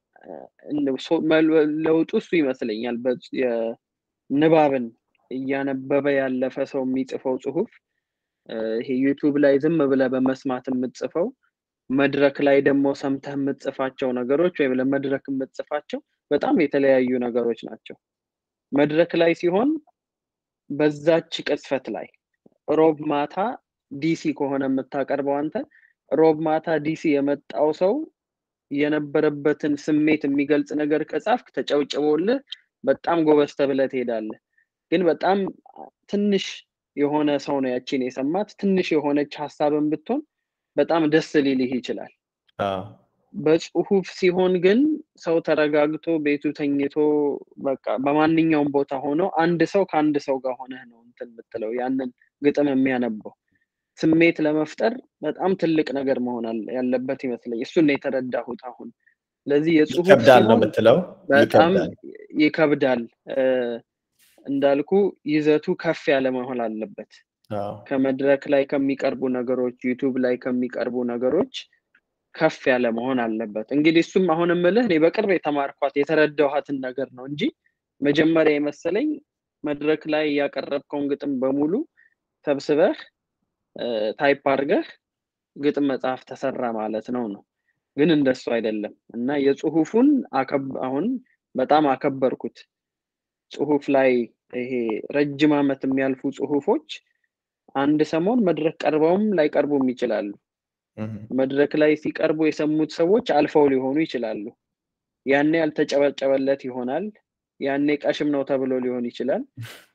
ለውጡ እሱ ይመስለኛል። ንባብን እያነበበ ያለፈ ሰው የሚጽፈው ጽሁፍ ይሄ ዩቱብ ላይ ዝም ብለ በመስማት የምትጽፈው መድረክ ላይ ደግሞ ሰምተህ የምትጽፋቸው ነገሮች ወይም ለመድረክ የምትጽፋቸው በጣም የተለያዩ ነገሮች ናቸው። መድረክ ላይ ሲሆን በዛች ቅጽፈት ላይ ሮብ ማታ ዲሲ ከሆነ የምታቀርበው አንተ ሮብ ማታ ዲሲ የመጣው ሰው የነበረበትን ስሜት የሚገልጽ ነገር ከጻፍክ ተጨብጭቦልህ በጣም ጎበዝ ተብለህ ትሄዳለህ። ግን በጣም ትንሽ የሆነ ሰው ነው ያቺን የሰማት ትንሽ የሆነች ሀሳብን ብትሆን በጣም ደስ ሊልህ ይችላል። በጽሁፍ ሲሆን ግን ሰው ተረጋግቶ ቤቱ ተኝቶ በቃ በማንኛውም ቦታ ሆኖ አንድ ሰው ከአንድ ሰው ጋር ሆነህ ነው እንትን የምትለው ያንን ግጥም የሚያነበው ስሜት ለመፍጠር በጣም ትልቅ ነገር መሆን ያለበት ይመስለኝ። እሱን ነው የተረዳሁት አሁን። ለዚህ የጽሁፍ ይከብዳል ነው የምትለው? በጣም ይከብዳል። እንዳልኩ ይዘቱ ከፍ ያለ መሆን አለበት። ከመድረክ ላይ ከሚቀርቡ ነገሮች፣ ዩቱብ ላይ ከሚቀርቡ ነገሮች ከፍ ያለ መሆን አለበት። እንግዲህ እሱም አሁን የምልህ እኔ በቅርብ የተማርኳት የተረዳኋትን ነገር ነው እንጂ መጀመሪያ የመሰለኝ መድረክ ላይ ያቀረብከውን ግጥም በሙሉ ሰብስበህ ታይፕ አድርገህ ግጥም መጽሐፍ ተሰራ ማለት ነው ነው። ግን እንደሱ አይደለም እና የጽሁፉን አሁን በጣም አከበርኩት። ጽሁፍ ላይ ይሄ ረጅም ዓመት የሚያልፉ ጽሁፎች አንድ ሰሞን መድረክ ቀርበውም ላይቀርቡም ይችላሉ። መድረክ ላይ ሲቀርቡ የሰሙት ሰዎች አልፈው ሊሆኑ ይችላሉ። ያኔ ያልተጨበጨበለት ይሆናል። ያኔ ቀሽም ነው ተብሎ ሊሆን ይችላል።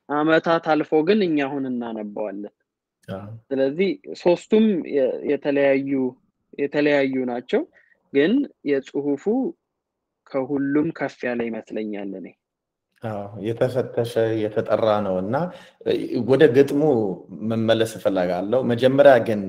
አመታት አልፎ ግን እኛ አሁን እናነባዋለን። ስለዚህ ሶስቱም የተለያዩ የተለያዩ ናቸው፣ ግን የጽሁፉ ከሁሉም ከፍ ያለ ይመስለኛል እኔ። የተፈተሸ የተጠራ ነው እና ወደ ግጥሙ መመለስ እፈልጋለሁ። መጀመሪያ ግን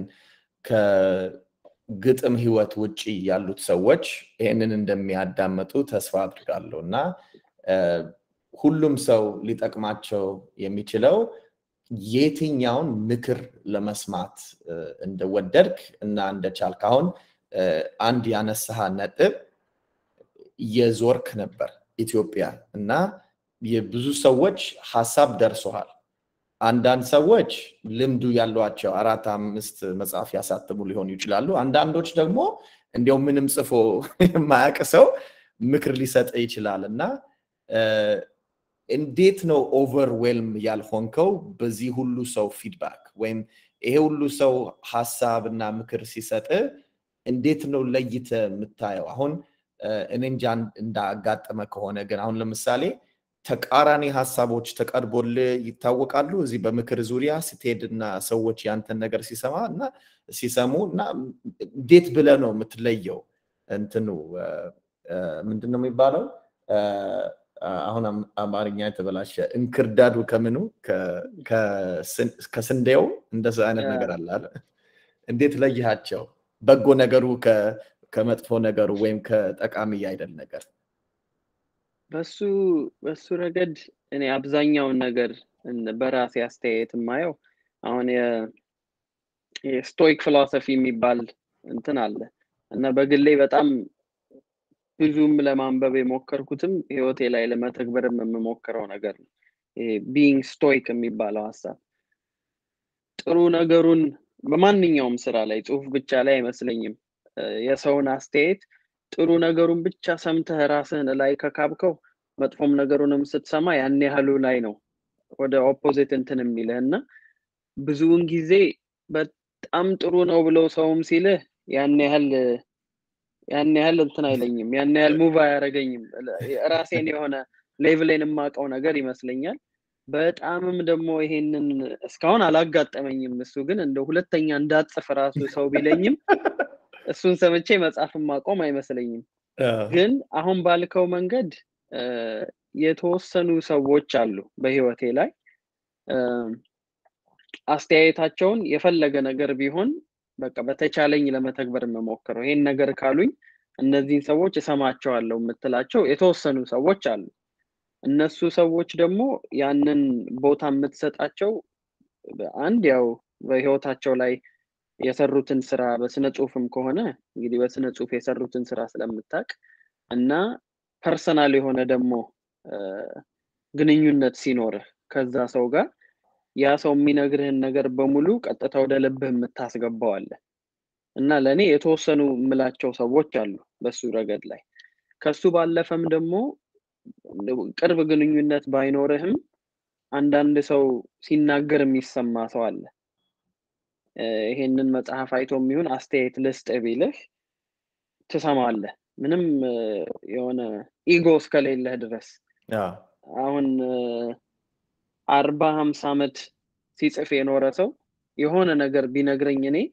ከግጥም ህይወት ውጭ ያሉት ሰዎች ይህንን እንደሚያዳምጡ ተስፋ አድርጋለሁ እና ሁሉም ሰው ሊጠቅማቸው የሚችለው የትኛውን ምክር ለመስማት እንደወደድክ እና እንደቻልክ አሁን አንድ ያነሳሃ ነጥብ የዞርክ ነበር ኢትዮጵያ እና የብዙ ሰዎች ሀሳብ ደርሶሃል። አንዳንድ ሰዎች ልምዱ ያሏቸው አራት አምስት መጽሐፍ ያሳትሙ ሊሆኑ ይችላሉ። አንዳንዶች ደግሞ እንዲያው ምንም ጽፎ የማያውቅ ሰው ምክር ሊሰጥ ይችላል እና እንዴት ነው ኦቨርዌልም ያልሆንከው በዚህ ሁሉ ሰው ፊድባክ ወይም ይሄ ሁሉ ሰው ሀሳብ እና ምክር ሲሰጥ እንዴት ነው ለይተ የምታየው? አሁን እኔ እንጃ እንዳጋጠመ ከሆነ ግን አሁን ለምሳሌ ተቃራኒ ሀሳቦች ተቀርቦል ይታወቃሉ። እዚህ በምክር ዙሪያ ስትሄድ እና ሰዎች ያንተን ነገር ሲሰማ እና ሲሰሙ እና እንዴት ብለ ነው የምትለየው? እንትኑ ምንድን ነው የሚባለው? አሁን አማርኛ የተበላሸ እንክርዳዱ ከምኑ ከስንዴው እንደዚ አይነት ነገር አለ። እንዴት ለይሃቸው? በጎ ነገሩ ከመጥፎ ነገሩ ወይም ከጠቃሚ አይደል ነገር በሱ በሱ ረገድ እኔ አብዛኛውን ነገር በራሴ አስተያየት የማየው አሁን የስቶይክ ፊሎሶፊ የሚባል እንትን አለ እና በግሌ በጣም ብዙም ለማንበብ የሞከርኩትም ህይወቴ ላይ ለመተግበርም የምሞክረው ነገር ነው። ቢንግ ስቶይክ የሚባለው ሀሳብ ጥሩ ነገሩን በማንኛውም ስራ ላይ ጽሁፍ ብቻ ላይ አይመስለኝም የሰውን አስተያየት ጥሩ ነገሩን ብቻ ሰምተህ ራስህን ላይ ከካብከው መጥፎም ነገሩንም ስትሰማ ያን ያህሉ ላይ ነው ወደ ኦፖዚት እንትን የሚልህ እና ብዙውን ጊዜ በጣም ጥሩ ነው ብለው ሰውም ሲልህ ያን ያህል ያን ያህል እንትን አይለኝም፣ ያን ያህል ሙቭ አያደርገኝም። ራሴን የሆነ ሌቭሌን የማውቀው ነገር ይመስለኛል። በጣምም ደግሞ ይሄንን እስካሁን አላጋጠመኝም። እሱ ግን እንደ ሁለተኛ እንዳጽፍ ራሱ ሰው ቢለኝም እሱን ሰምቼ መጽሐፍ ማቆም አይመስለኝም። ግን አሁን ባልከው መንገድ የተወሰኑ ሰዎች አሉ በህይወቴ ላይ አስተያየታቸውን የፈለገ ነገር ቢሆን በቃ በተቻለኝ ለመተግበር የምሞክረው ይሄን ነገር ካሉኝ እነዚህን ሰዎች እሰማቸዋለሁ የምትላቸው የተወሰኑ ሰዎች አሉ። እነሱ ሰዎች ደግሞ ያንን ቦታ የምትሰጣቸው አንድ ያው በህይወታቸው ላይ የሰሩትን ስራ በስነ ጽሁፍም ከሆነ እንግዲህ በስነ ጽሁፍ የሰሩትን ስራ ስለምታቅ እና ፐርሰናል የሆነ ደግሞ ግንኙነት ሲኖርህ ከዛ ሰው ጋር ያ ሰው የሚነግርህን ነገር በሙሉ ቀጥታ ወደ ልብህ የምታስገባው አለ እና ለእኔ የተወሰኑ የምላቸው ሰዎች አሉ በሱ ረገድ ላይ። ከሱ ባለፈም ደግሞ ቅርብ ግንኙነት ባይኖርህም አንዳንድ ሰው ሲናገር የሚሰማ ሰው አለ። ይሄንን መጽሐፍ አይቶ የሚሆን አስተያየት ልስጥ ቢልህ ትሰማለህ፣ ምንም የሆነ ኢጎ እስከሌለህ ድረስ። አሁን አርባ ሀምሳ ዓመት ሲጽፍ የኖረ ሰው የሆነ ነገር ቢነግረኝ እኔ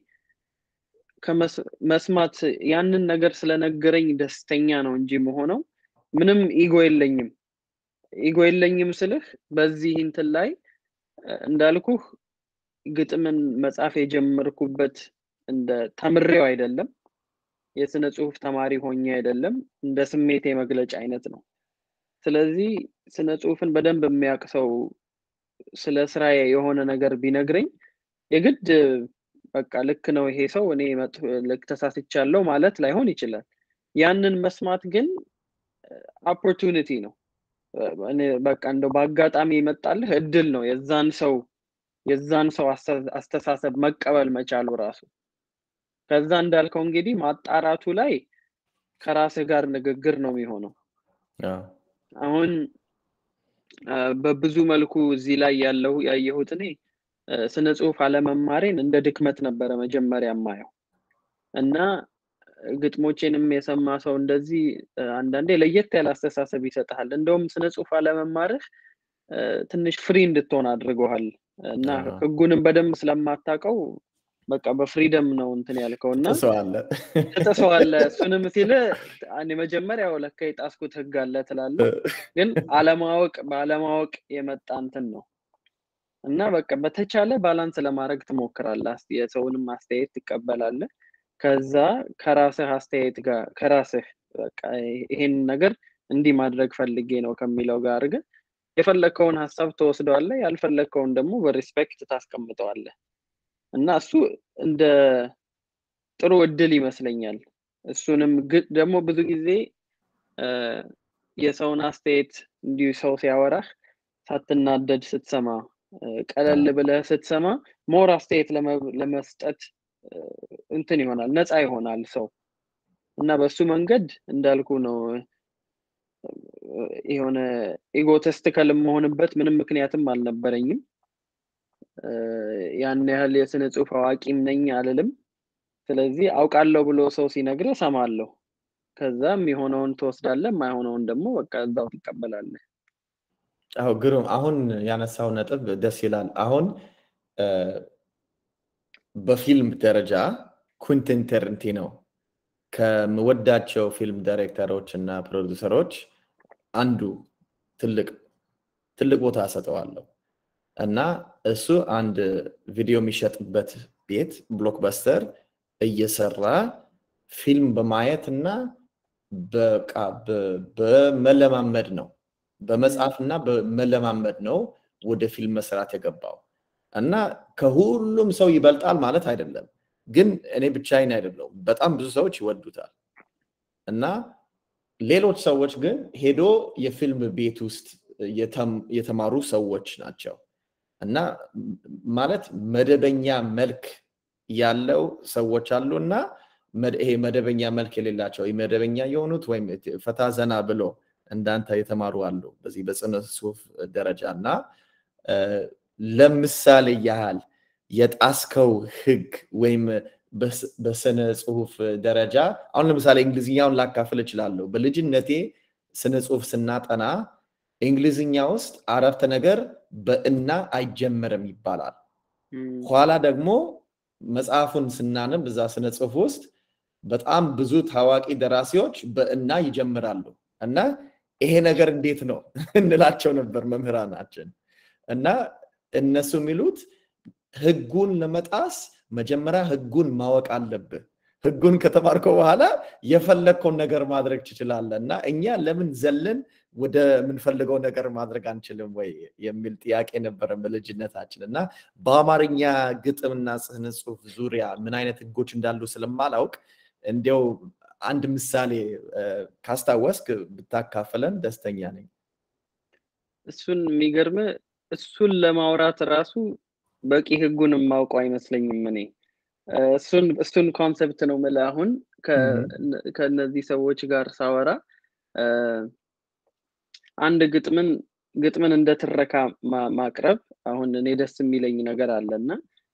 መስማት ያንን ነገር ስለነገረኝ ደስተኛ ነው እንጂ መሆነው ምንም ኢጎ የለኝም። ኢጎ የለኝም ስልህ በዚህ እንትን ላይ እንዳልኩህ ግጥምን መጻፍ የጀመርኩበት እንደ ተምሬው አይደለም፣ የስነ ጽሁፍ ተማሪ ሆኜ አይደለም፣ እንደ ስሜቴ መግለጫ አይነት ነው። ስለዚህ ስነ ጽሁፍን በደንብ የሚያውቅ ሰው ስለ ስራዬ የሆነ ነገር ቢነግረኝ የግድ በቃ ልክ ነው ይሄ ሰው እኔ ልክ ተሳስቻለሁ ማለት ላይሆን ይችላል። ያንን መስማት ግን ኦፖርቹኒቲ ነው። በቃ እንደው በአጋጣሚ ይመጣልህ እድል ነው የዛን ሰው የዛን ሰው አስተሳሰብ መቀበል መቻሉ ራሱ። ከዛ እንዳልከው እንግዲህ ማጣራቱ ላይ ከራስህ ጋር ንግግር ነው የሚሆነው። አሁን በብዙ መልኩ እዚህ ላይ ያለው ያየሁት እኔ ስነ ጽሁፍ አለመማሬን እንደ ድክመት ነበረ መጀመሪያ የማየው እና ግጥሞቼንም የሰማ ሰው እንደዚህ አንዳንዴ ለየት ያለ አስተሳሰብ ይሰጥሃል። እንደውም ስነ ጽሁፍ አለመማርህ ትንሽ ፍሪ እንድትሆን አድርገዋል እና ህጉንም በደንብ ስለማታውቀው በቃ በፍሪደም ነው እንትን ያልከው እና ትጥሰዋለህ። እሱንም ሲል መጀመሪያው ለካ የጣስኩት ህግ አለ ትላለህ፣ ግን አለማወቅ በአለማወቅ የመጣ እንትን ነው እና በቃ በተቻለ ባላንስ ለማድረግ ትሞክራለህ። የሰውንም አስተያየት ትቀበላለህ። ከዛ ከራስህ አስተያየት ጋር ከራስህ በቃ ይሄን ነገር እንዲህ ማድረግ ፈልጌ ነው ከሚለው ጋር ግን የፈለግከውን ሀሳብ ትወስደዋለህ፣ ያልፈለግከውን ደግሞ በሪስፔክት ታስቀምጠዋለህ እና እሱ እንደ ጥሩ እድል ይመስለኛል። እሱንም ደግሞ ብዙ ጊዜ የሰውን አስተያየት እንዲሁ ሰው ሲያወራህ ሳትናደድ ስትሰማ ቀለል ብለህ ስትሰማ ሞር አስተያየት ለመስጠት እንትን ይሆናል፣ ነፃ ይሆናል ሰው እና በሱ መንገድ እንዳልኩ ነው። የሆነ ኢጎተስትከል የምሆንበት ምንም ምክንያትም አልነበረኝም። ያን ያህል የስነ ጽሁፍ አዋቂም ነኝ አልልም። ስለዚህ አውቃለሁ ብሎ ሰው ሲነግርህ እሰማለሁ። ከዛም የሆነውን ትወስዳለህ፣ የማይሆነውን ደግሞ በቃ እዛው ትቀበላለህ። አዎ ግሩም። አሁን ያነሳው ነጥብ ደስ ይላል። አሁን በፊልም ደረጃ ኩንቲን ታራንቲኖ ከምወዳቸው ፊልም ዳይሬክተሮች እና ፕሮዲውሰሮች አንዱ ትልቅ ትልቅ ቦታ ሰጠዋለሁ እና እሱ አንድ ቪዲዮ የሚሸጥበት ቤት ብሎክበስተር እየሰራ ፊልም በማየት እና በቃ በመለማመድ ነው በመጽሐፍ እና በመለማመድ ነው ወደ ፊልም መስራት የገባው እና ከሁሉም ሰው ይበልጣል ማለት አይደለም ግን እኔ ብቻዬን አይደለሁም። በጣም ብዙ ሰዎች ይወዱታል እና ሌሎች ሰዎች ግን ሄዶ የፊልም ቤት ውስጥ የተማሩ ሰዎች ናቸው እና ማለት መደበኛ መልክ ያለው ሰዎች አሉ እና ይሄ መደበኛ መልክ የሌላቸው መደበኛ የሆኑት ወይም ፈታ ዘና ብሎ እንዳንተ የተማሩ አሉ በዚህ በጽነ ጽሁፍ ደረጃ እና ለምሳሌ ያህል የጣስከው ህግ ወይም በስነ ጽሁፍ ደረጃ አሁን ለምሳሌ እንግሊዝኛውን ላካፍል እችላለሁ። በልጅነቴ ስነ ጽሁፍ ስናጠና እንግሊዝኛ ውስጥ አረፍተ ነገር በእና አይጀመርም ይባላል። ኋላ ደግሞ መጽሐፉን ስናነብ እዛ ስነ ጽሁፍ ውስጥ በጣም ብዙ ታዋቂ ደራሲዎች በእና ይጀምራሉ እና ይሄ ነገር እንዴት ነው እንላቸው ነበር መምህራናችን እና እነሱ የሚሉት ህጉን ለመጣስ መጀመሪያ ህጉን ማወቅ አለብህ። ህጉን ከተማርከው በኋላ የፈለግከውን ነገር ማድረግ ትችላለህ እና እኛ ለምን ዘለን ወደ ምንፈልገው ነገር ማድረግ አንችልም ወይ የሚል ጥያቄ ነበረ በልጅነታችን እና በአማርኛ ግጥምና ስነ ጽሁፍ ዙሪያ ምን አይነት ህጎች እንዳሉ ስለማላውቅ እንዲያው አንድ ምሳሌ ካስታወስክ ብታካፍለን ደስተኛ ነኝ። እሱን የሚገርም እሱን ለማውራት ራሱ በቂ ህጉን የማውቀው አይመስለኝም። እኔ እሱን እሱን ኮንሰፕት ነው የምልህ። አሁን ከእነዚህ ሰዎች ጋር ሳወራ አንድ ግጥምን ግጥምን እንደ ትረካ ማቅረብ አሁን እኔ ደስ የሚለኝ ነገር አለ እና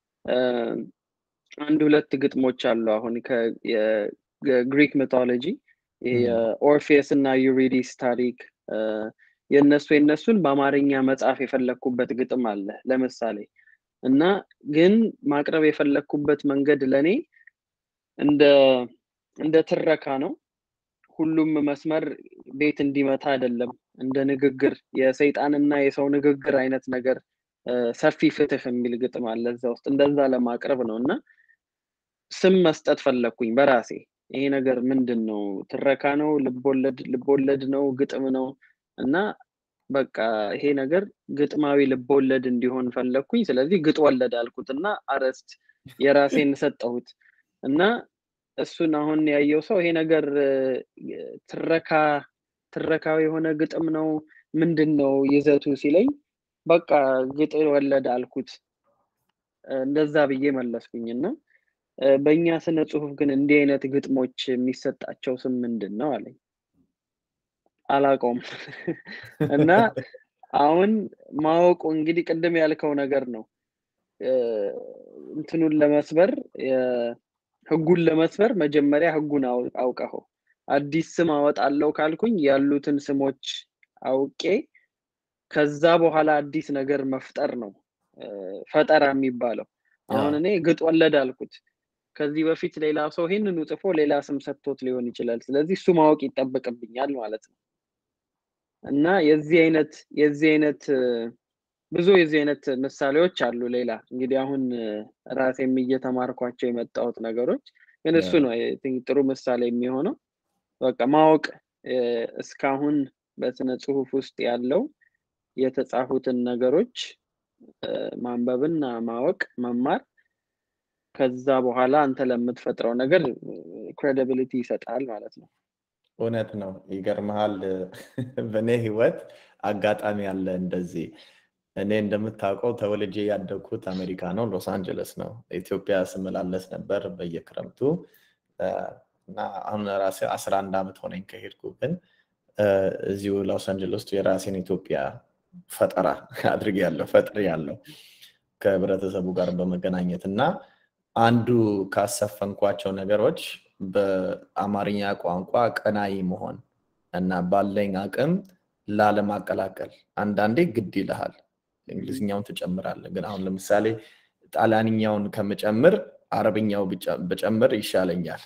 አንድ ሁለት ግጥሞች አሉ። አሁን የግሪክ ሚቶሎጂ የኦርፌስ እና ዩሪዲስ ታሪክ የእነሱ የእነሱን በአማርኛ መጽሐፍ የፈለግኩበት ግጥም አለ ለምሳሌ እና ግን ማቅረብ የፈለግኩበት መንገድ ለእኔ እንደ እንደ ትረካ ነው። ሁሉም መስመር ቤት እንዲመታ አይደለም። እንደ ንግግር የሰይጣንና የሰው ንግግር አይነት ነገር ሰፊ ፍትህ የሚል ግጥም አለ እዛ ውስጥ እንደዛ ለማቅረብ ነው እና ስም መስጠት ፈለግኩኝ በራሴ ይሄ ነገር ምንድን ነው? ትረካ ነው? ልቦለድ ልቦለድ ነው? ግጥም ነው? እና በቃ ይሄ ነገር ግጥማዊ ልቦለድ እንዲሆን ፈለግኩኝ። ስለዚህ ግጥ ወለድ አልኩት እና አረስት የራሴን ሰጠሁት እና እሱን አሁን ያየው ሰው ይሄ ነገር ትረካ ትረካዊ የሆነ ግጥም ነው ምንድን ነው ይዘቱ ሲለኝ በቃ ግጥ ወለድ አልኩት። እንደዛ ብዬ መለስኩኝ እና በእኛ ስነ ጽሁፍ ግን እንዲህ አይነት ግጥሞች የሚሰጣቸው ስም ምንድን ነው አለኝ። አላውቀውም እና አሁን ማወቁ እንግዲህ ቅድም ያልከው ነገር ነው። እንትኑን ለመስበር ህጉን ለመስበር መጀመሪያ ህጉን አውቀኸው አዲስ ስም አወጣለሁ ካልኩኝ ያሉትን ስሞች አውቄ ከዛ በኋላ አዲስ ነገር መፍጠር ነው ፈጠራ የሚባለው። አሁን እኔ ግጥ ወለድ አልኩት። ከዚህ በፊት ሌላ ሰው ይህንኑ ጽፎ ሌላ ስም ሰጥቶት ሊሆን ይችላል። ስለዚህ እሱ ማወቅ ይጠበቅብኛል ማለት ነው እና የዚህ አይነት የዚህ አይነት ብዙ የዚህ አይነት ምሳሌዎች አሉ። ሌላ እንግዲህ አሁን ራሴም እየተማርኳቸው የመጣሁት ነገሮች ግን እሱ ነው ጥሩ ምሳሌ የሚሆነው። በቃ ማወቅ እስካሁን በስነ ጽሁፍ ውስጥ ያለው የተጻፉትን ነገሮች ማንበብና ማወቅ መማር ከዛ በኋላ አንተ ለምትፈጥረው ነገር ክሬዲቢሊቲ ይሰጣል ማለት ነው። እውነት ነው። ይገርመሃል፣ በእኔ ህይወት አጋጣሚ አለ እንደዚህ። እኔ እንደምታውቀው ተወልጄ ያደግኩት አሜሪካ ነው፣ ሎስ አንጀለስ ነው። ኢትዮጵያ ስመላለስ ነበር በየክረምቱ እና አሁን ራሴ አስራ አንድ ዓመት ሆነኝ ከሄድኩ። ግን እዚሁ ሎስ አንጀለስ የራሴን ኢትዮጵያ ፈጠራ አድርግ ያለው ፈጥር ያለው ከህብረተሰቡ ጋር በመገናኘት እና አንዱ ካሰፈንኳቸው ነገሮች በአማርኛ ቋንቋ ቀናይ መሆን እና ባለኝ አቅም ላለማቀላቀል አንዳንዴ ግድ ይልሃል። እንግሊዝኛውን ትጨምራለህ። ግን አሁን ለምሳሌ ጣሊያንኛውን ከምጨምር አረብኛው ብጨምር ይሻለኛል።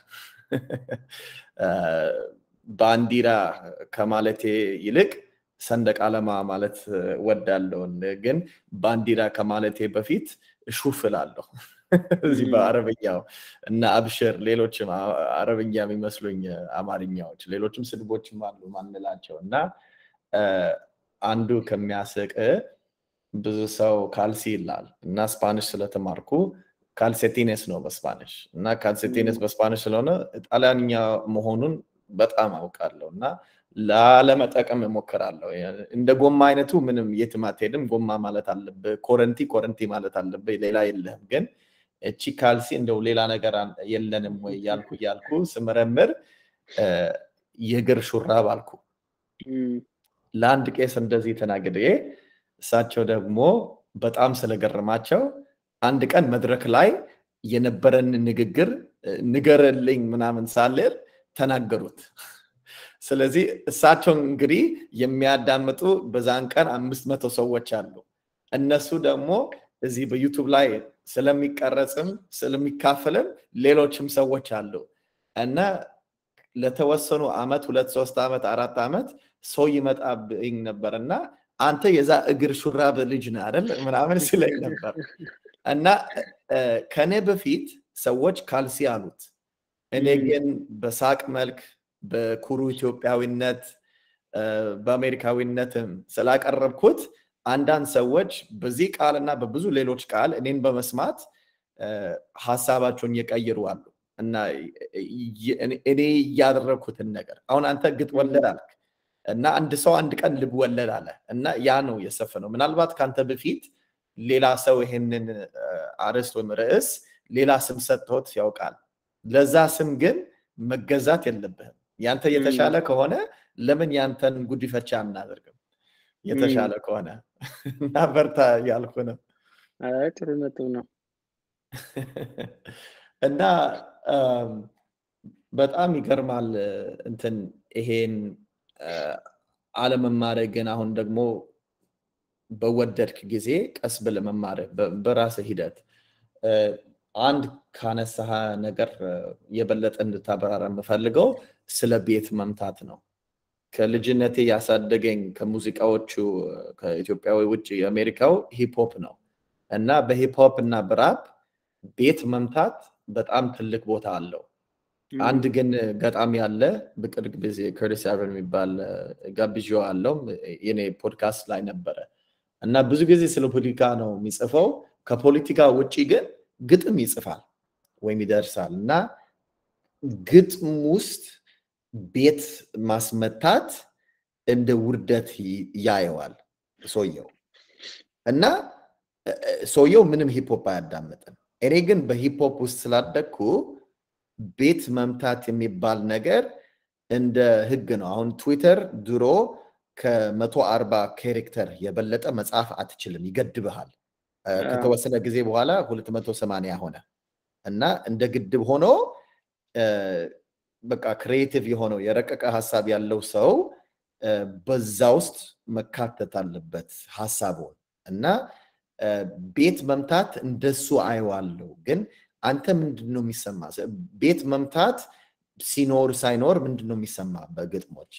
ባንዲራ ከማለቴ ይልቅ ሰንደቅ ዓላማ ማለት ወዳለውን ግን ባንዲራ ከማለቴ በፊት ሹፍ እላለሁ እዚህ በአረብኛው እና አብሽር፣ ሌሎችም አረብኛ የሚመስሉኝ አማርኛዎች፣ ሌሎችም ስድቦችም አሉ ማንላቸው እና አንዱ ከሚያስቅ ብዙ ሰው ካልሲ ይላል እና ስፓኒሽ ስለተማርኩ ካልሴቲኔስ ነው በስፓኒሽ እና ካልሴቲኔስ በስፓኒሽ ስለሆነ ጣሊያንኛ መሆኑን በጣም አውቃለሁ እና ላለመጠቀም እሞክራለሁ። እንደ ጎማ አይነቱ ምንም የትም አትሄድም። ጎማ ማለት አለብህ፣ ኮረንቲ ኮረንቲ ማለት አለብህ፣ ሌላ የለህም። ግን እቺ ካልሲ እንደው ሌላ ነገር የለንም ወይ እያልኩ እያልኩ ስመረምር የእግር ሹራብ አልኩ። ለአንድ ቄስ እንደዚህ ተናግሬ እሳቸው ደግሞ በጣም ስለገረማቸው አንድ ቀን መድረክ ላይ የነበረን ንግግር ንገረልኝ ምናምን ሳልል ተናገሩት። ስለዚህ እሳቸው እንግዲህ የሚያዳምጡ በዛን ቀን አምስት መቶ ሰዎች አሉ። እነሱ ደግሞ እዚህ በዩቱብ ላይ ስለሚቀረጽም ስለሚካፈልም ሌሎችም ሰዎች አሉ እና ለተወሰኑ አመት ሁለት ሶስት ዓመት አራት ዓመት ሰው ይመጣብኝ ነበር እና አንተ የዛ እግር ሹራብ ልጅ ነህ አይደል ምናምን ሲለኝ ነበር እና ከኔ በፊት ሰዎች ካልሲ አሉት። እኔ ግን በሳቅ መልክ በኩሩ ኢትዮጵያዊነት በአሜሪካዊነትም ስላቀረብኩት አንዳንድ ሰዎች በዚህ ቃል እና በብዙ ሌሎች ቃል እኔን በመስማት ሀሳባቸውን እየቀይሩ አሉ እና እኔ እያደረግኩትን ነገር አሁን አንተ ግጥ ወለድ አልክ እና አንድ ሰው አንድ ቀን ልብ ወለድ አለ እና ያ ነው የሰፈነው። ምናልባት ከአንተ በፊት ሌላ ሰው ይሄንን አርዕስት ወይም ርዕስ ሌላ ስም ሰጥቶት ያውቃል። ለዛ ስም ግን መገዛት የለብህም። ያንተ የተሻለ ከሆነ ለምን ያንተን ጉዲፈቻ አናደርግም? የተሻለ ከሆነ እና በርታ ያልኩ ነው። ጥሩ ነጥብ ነው እና በጣም ይገርማል እንትን ይሄን አለመማረ ግን አሁን ደግሞ በወደድክ ጊዜ ቀስ ብለህ መማር በራስህ ሂደት አንድ ካነሳህ ነገር የበለጠ እንድታበራራ የምፈልገው ስለ ቤት መምታት ነው። ከልጅነቴ ያሳደገኝ ከሙዚቃዎቹ ከኢትዮጵያዊ ውጭ የአሜሪካው ሂፕሆፕ ነው እና በሂፕሆፕ እና በራፕ ቤት መምታት በጣም ትልቅ ቦታ አለው። አንድ ግን ገጣሚ ያለ በቅርብ ጊዜ ከርቲስ አቨን የሚባል ጋብዣ አለው የኔ ፖድካስት ላይ ነበረ እና ብዙ ጊዜ ስለ ፖለቲካ ነው የሚጽፈው። ከፖለቲካ ውጭ ግን ግጥም ይጽፋል ወይም ይደርሳል እና ግጥም ውስጥ ቤት ማስመታት እንደ ውርደት ያየዋል ሰውየው እና ሰውየው ምንም ሂፕሆፕ አያዳምጥም። እኔ ግን በሂፕሆፕ ውስጥ ስላደግኩ ቤት መምታት የሚባል ነገር እንደ ህግ ነው። አሁን ትዊተር ድሮ ከመቶ አርባ ካሬክተር የበለጠ መጽሐፍ አትችልም፣ ይገድብሃል። ከተወሰነ ጊዜ በኋላ ሁለት መቶ ሰማንያ ሆነ እና እንደ ግድብ ሆኖ በቃ ክሬቲቭ የሆነው የረቀቀ ሀሳብ ያለው ሰው በዛ ውስጥ መካተት አለበት ሀሳቡን እና ቤት መምታት እንደሱ አየዋለሁ። ግን አንተ ምንድን ነው የሚሰማ? ቤት መምታት ሲኖር ሳይኖር ምንድን ነው የሚሰማ በግጥሞች?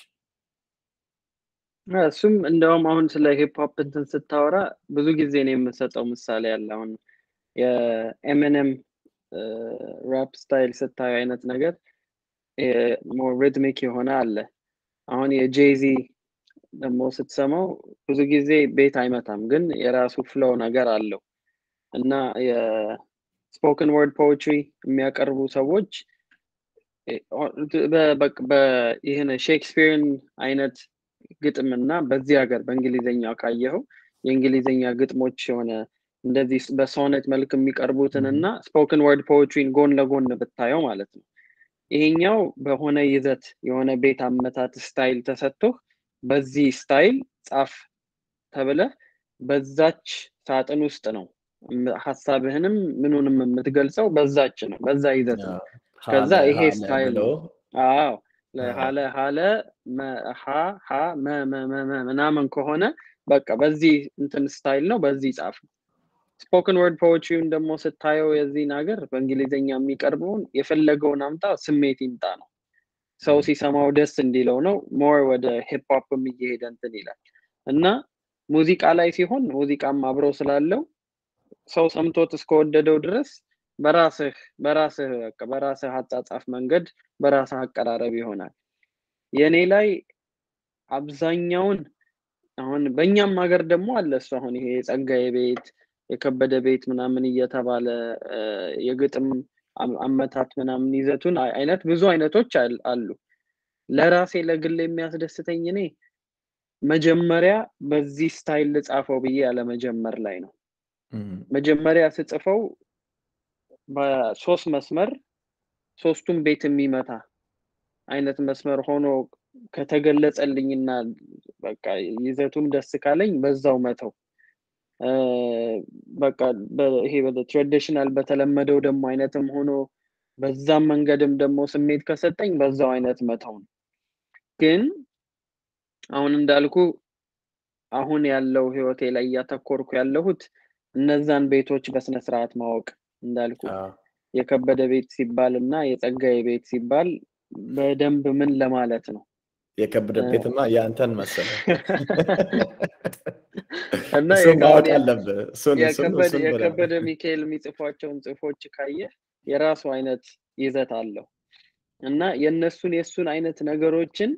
እሱም እንደውም አሁን ስለ ሂፕሆፕ እንትን ስታወራ ብዙ ጊዜ ነው የምሰጠው ምሳሌ ያለ አሁን የኤምኤንኤም ራፕ ስታይል ስታዩ አይነት ነገር ሞር ሪትሚክ የሆነ አለ። አሁን የጄዚ ደግሞ ስትሰማው ብዙ ጊዜ ቤት አይመታም፣ ግን የራሱ ፍሎው ነገር አለው እና የስፖክን ወርድ ፖetry የሚያቀርቡ ሰዎች ይህን ሼክስፒርን አይነት ግጥም እና በዚህ ሀገር በእንግሊዝኛ ካየኸው የእንግሊዝኛ ግጥሞች የሆነ እንደዚህ በሶኔት መልክ የሚቀርቡትን እና ስፖክን ወርድ ፖetryን ጎን ለጎን ብታየው ማለት ነው። ይሄኛው በሆነ ይዘት የሆነ ቤት አመታት ስታይል ተሰጥቶህ በዚህ ስታይል ጻፍ ተብለህ በዛች ሳጥን ውስጥ ነው ሀሳብህንም ምኑንም የምትገልጸው በዛች ነው፣ በዛ ይዘት ነው። ከዛ ይሄ ስታይል ነው። አዎ ሀለ ሀለ ሀ ሀ ምናምን ከሆነ በቃ በዚህ እንትን ስታይል ነው፣ በዚህ ጻፍ ነው። ስፖክን ወርድ ፖetryውን ደግሞ ስታየው የዚህን ሀገር በእንግሊዝኛ የሚቀርበውን የፈለገውን አምጣ ስሜት ይምጣ ነው። ሰው ሲሰማው ደስ እንዲለው ነው። ሞር ወደ ሂፕሆፕ እየሄደ እንትን ይላል እና ሙዚቃ ላይ ሲሆን ሙዚቃም አብሮ ስላለው ሰው ሰምቶት እስከወደደው ድረስ በራስህ በራስህ በራስህ አጻጻፍ መንገድ በራስህ አቀራረብ ይሆናል። የእኔ ላይ አብዛኛውን አሁን በእኛም ሀገር ደግሞ አለ እሱ አሁን ይሄ የጸጋዬ ቤት የከበደ ቤት ምናምን እየተባለ የግጥም አመታት ምናምን ይዘቱን አይነት ብዙ አይነቶች አሉ። ለራሴ ለግል የሚያስደስተኝ እኔ መጀመሪያ በዚህ ስታይል ልጻፈው ብዬ ያለመጀመር ላይ ነው። መጀመሪያ ስጽፈው በሶስት መስመር ሶስቱም ቤት የሚመታ አይነት መስመር ሆኖ ከተገለጸልኝና በቃ ይዘቱም ደስ ካለኝ በዛው መተው በቃ ይሄ ትራዲሽናል በተለመደው ደግሞ አይነትም ሆኖ በዛም መንገድም ደግሞ ስሜት ከሰጠኝ በዛው አይነት መተው ነው። ግን አሁን እንዳልኩ አሁን ያለው ህይወቴ ላይ እያተኮርኩ ያለሁት እነዛን ቤቶች በስነስርዓት ማወቅ እንዳልኩ የከበደ ቤት ሲባል እና የጸጋዬ ቤት ሲባል በደንብ ምን ለማለት ነው የከበደ ቤትማ የአንተን መሰለ እና የከበደ ሚካኤል የሚጽፏቸውን ጽፎች ካየ የራሱ አይነት ይዘት አለው እና የእነሱን የእሱን አይነት ነገሮችን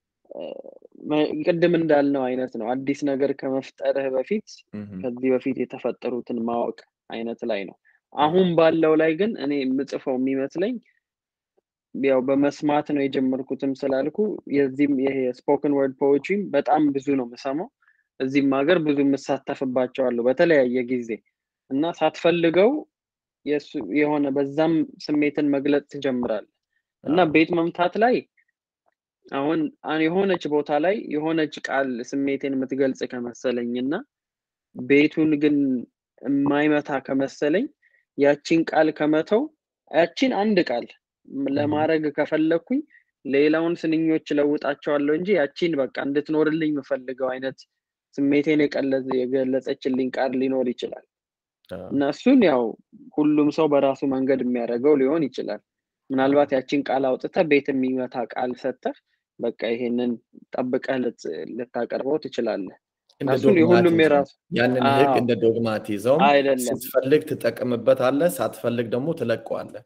ቅድም እንዳልነው አይነት ነው። አዲስ ነገር ከመፍጠርህ በፊት ከዚህ በፊት የተፈጠሩትን ማወቅ አይነት ላይ ነው። አሁን ባለው ላይ ግን እኔ የምጽፈው የሚመስለኝ ያው በመስማት ነው የጀመርኩትም ስላልኩ የዚህም ይሄ ስፖክን ወርድ ፖetry በጣም ብዙ ነው የምሰማው። እዚህም ሀገር ብዙ የምሳተፍባቸዋለሁ በተለያየ ጊዜ እና ሳትፈልገው የሆነ በዛም ስሜትን መግለጽ ትጀምራለህ እና ቤት መምታት ላይ አሁን የሆነች ቦታ ላይ የሆነች ቃል ስሜቴን የምትገልጽ ከመሰለኝ እና ቤቱን ግን የማይመታ ከመሰለኝ ያቺን ቃል ከመተው ያቺን አንድ ቃል ለማድረግ ከፈለግኩኝ ሌላውን ስንኞች ለውጣቸዋለሁ እንጂ ያቺን በቃ እንድትኖርልኝ የምፈልገው አይነት ስሜቴን የገለጸችልኝ ቃል ሊኖር ይችላል እና እሱን ያው ሁሉም ሰው በራሱ መንገድ የሚያደርገው ሊሆን ይችላል። ምናልባት ያቺን ቃል አውጥተህ ቤት የሚመታ ቃል ሰጥተህ በቃ ይሄንን ጠብቀህ ልታቀርበው ትችላለህ። እሱን የሁሉም የራሱ ያንን ህግ እንደ ዶግማቲዝም ስትፈልግ ትጠቅምበታለህ፣ ሳትፈልግ ደግሞ ትለቀዋለህ።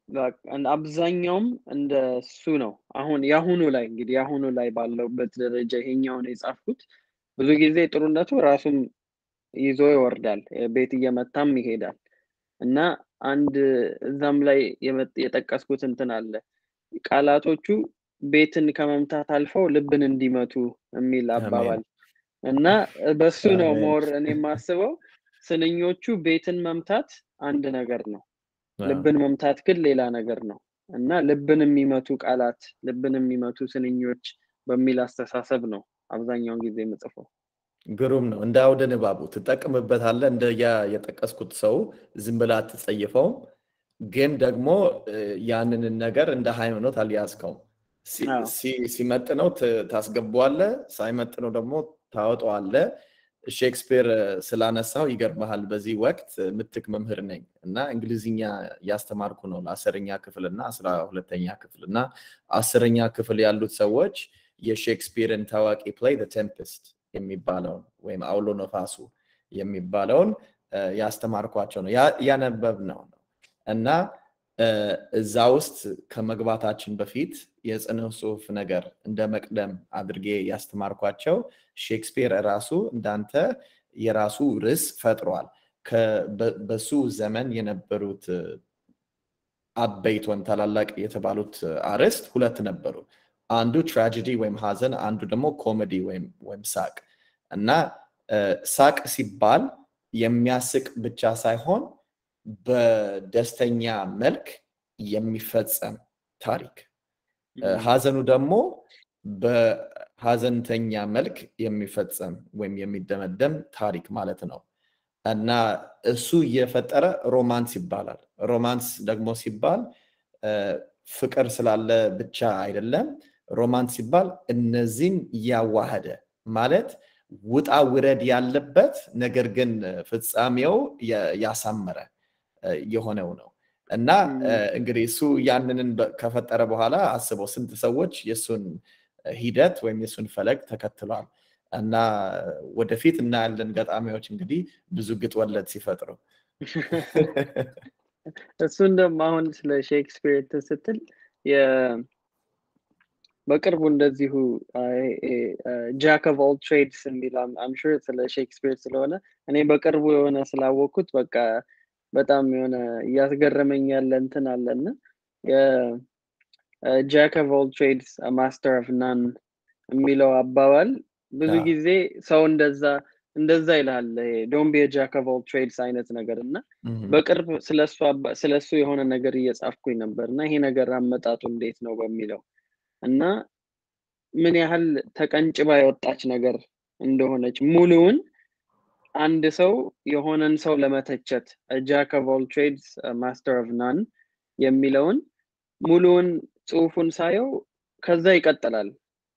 አብዛኛውም እንደሱ ነው። አሁን የአሁኑ ላይ እንግዲህ የአሁኑ ላይ ባለውበት ደረጃ ይሄኛውን የጻፍኩት ብዙ ጊዜ ጥሩነቱ ራሱም ይዞ ይወርዳል፣ ቤት እየመታም ይሄዳል እና አንድ እዛም ላይ የጠቀስኩት እንትን አለ ቃላቶቹ ቤትን ከመምታት አልፈው ልብን እንዲመቱ የሚል አባባል እና በሱ ነው ሞር እኔ የማስበው ስንኞቹ ቤትን መምታት አንድ ነገር ነው ልብን መምታት ግን ሌላ ነገር ነው እና ልብን የሚመቱ ቃላት ልብን የሚመቱ ስንኞች በሚል አስተሳሰብ ነው አብዛኛውን ጊዜ የምጽፈው ግሩም ነው እንደ አውደ ንባቡ ትጠቅምበታለህ እንደ ያ የጠቀስኩት ሰው ዝም ብላ አትጸይፈውም ግን ደግሞ ያንንን ነገር እንደ ሃይማኖት አልያዝከውም ሲመጥነው ታስገባዋለህ ሳይመጥነው ደግሞ ታወጣዋለህ። ሼክስፒር ስላነሳው ይገርመሃል። በዚህ ወቅት ምትክ መምህር ነኝ እና እንግሊዝኛ እያስተማርኩ ነው ለአስረኛ ክፍል እና አስራ ሁለተኛ ክፍል እና አስረኛ ክፍል ያሉት ሰዎች የሼክስፒርን ታዋቂ ፕሌይ ቴምፕስት የሚባለውን ወይም አውሎ ነፋሱ የሚባለውን ያስተማርኳቸው ነው ያነበብ ነው እና እዛ ውስጥ ከመግባታችን በፊት የጽነ ጽሁፍ ነገር እንደ መቅደም አድርጌ ያስተማርኳቸው ሼክስፒር ራሱ እንዳንተ የራሱ ርዕስ ፈጥሯል። በሱ ዘመን የነበሩት አበይት ወይም ታላላቅ የተባሉት አርዕስት ሁለት ነበሩ። አንዱ ትራጀዲ ወይም ሀዘን፣ አንዱ ደግሞ ኮሜዲ ወይም ሳቅ እና ሳቅ ሲባል የሚያስቅ ብቻ ሳይሆን በደስተኛ መልክ የሚፈጸም ታሪክ፣ ሀዘኑ ደግሞ በሀዘንተኛ መልክ የሚፈጸም ወይም የሚደመደም ታሪክ ማለት ነው እና እሱ እየፈጠረ ሮማንስ ይባላል። ሮማንስ ደግሞ ሲባል ፍቅር ስላለ ብቻ አይደለም። ሮማንስ ሲባል እነዚህን እያዋሃደ ማለት ውጣ ውረድ ያለበት ነገር ግን ፍጻሜው ያሳመረ የሆነው ነው እና እንግዲህ እሱ ያንንን ከፈጠረ በኋላ አስበው ስንት ሰዎች የእሱን ሂደት ወይም የእሱን ፈለግ ተከትሏል እና ወደፊት እናያለን ገጣሚዎች እንግዲህ ብዙ ግጥ ወለድ ሲፈጥሩ እሱን ደግሞ አሁን ስለ ሼክስፒር ስትል በቅርቡ እንደዚሁ ጃክ ኦፍ ኦል ትሬድስ የሚል አምሹር ስለ ሼክስፒር ስለሆነ እኔ በቅርቡ የሆነ ስላወቅኩት በቃ በጣም የሆነ እያስገረመኝ ያለ እንትን አለና ጃክ ኦፍ ኦል ትሬድስ ማስተር ኦፍ ናን የሚለው አባባል ብዙ ጊዜ ሰው እንደዛ እንደዛ ይልሃል ዶን ቢ ጃክ ኦፍ ኦል ትሬድስ አይነት ነገር እና በቅርብ ስለሱ የሆነ ነገር እየጻፍኩኝ ነበር እና ይሄ ነገር አመጣጡ እንዴት ነው በሚለው እና ምን ያህል ተቀንጭባ የወጣች ነገር እንደሆነች ሙሉውን አንድ ሰው የሆነን ሰው ለመተቸት ጃክ ኦፍ ኦል ትሬድስ ማስተር ኦፍ ናን የሚለውን ሙሉውን ጽሁፉን ሳየው ከዛ ይቀጥላል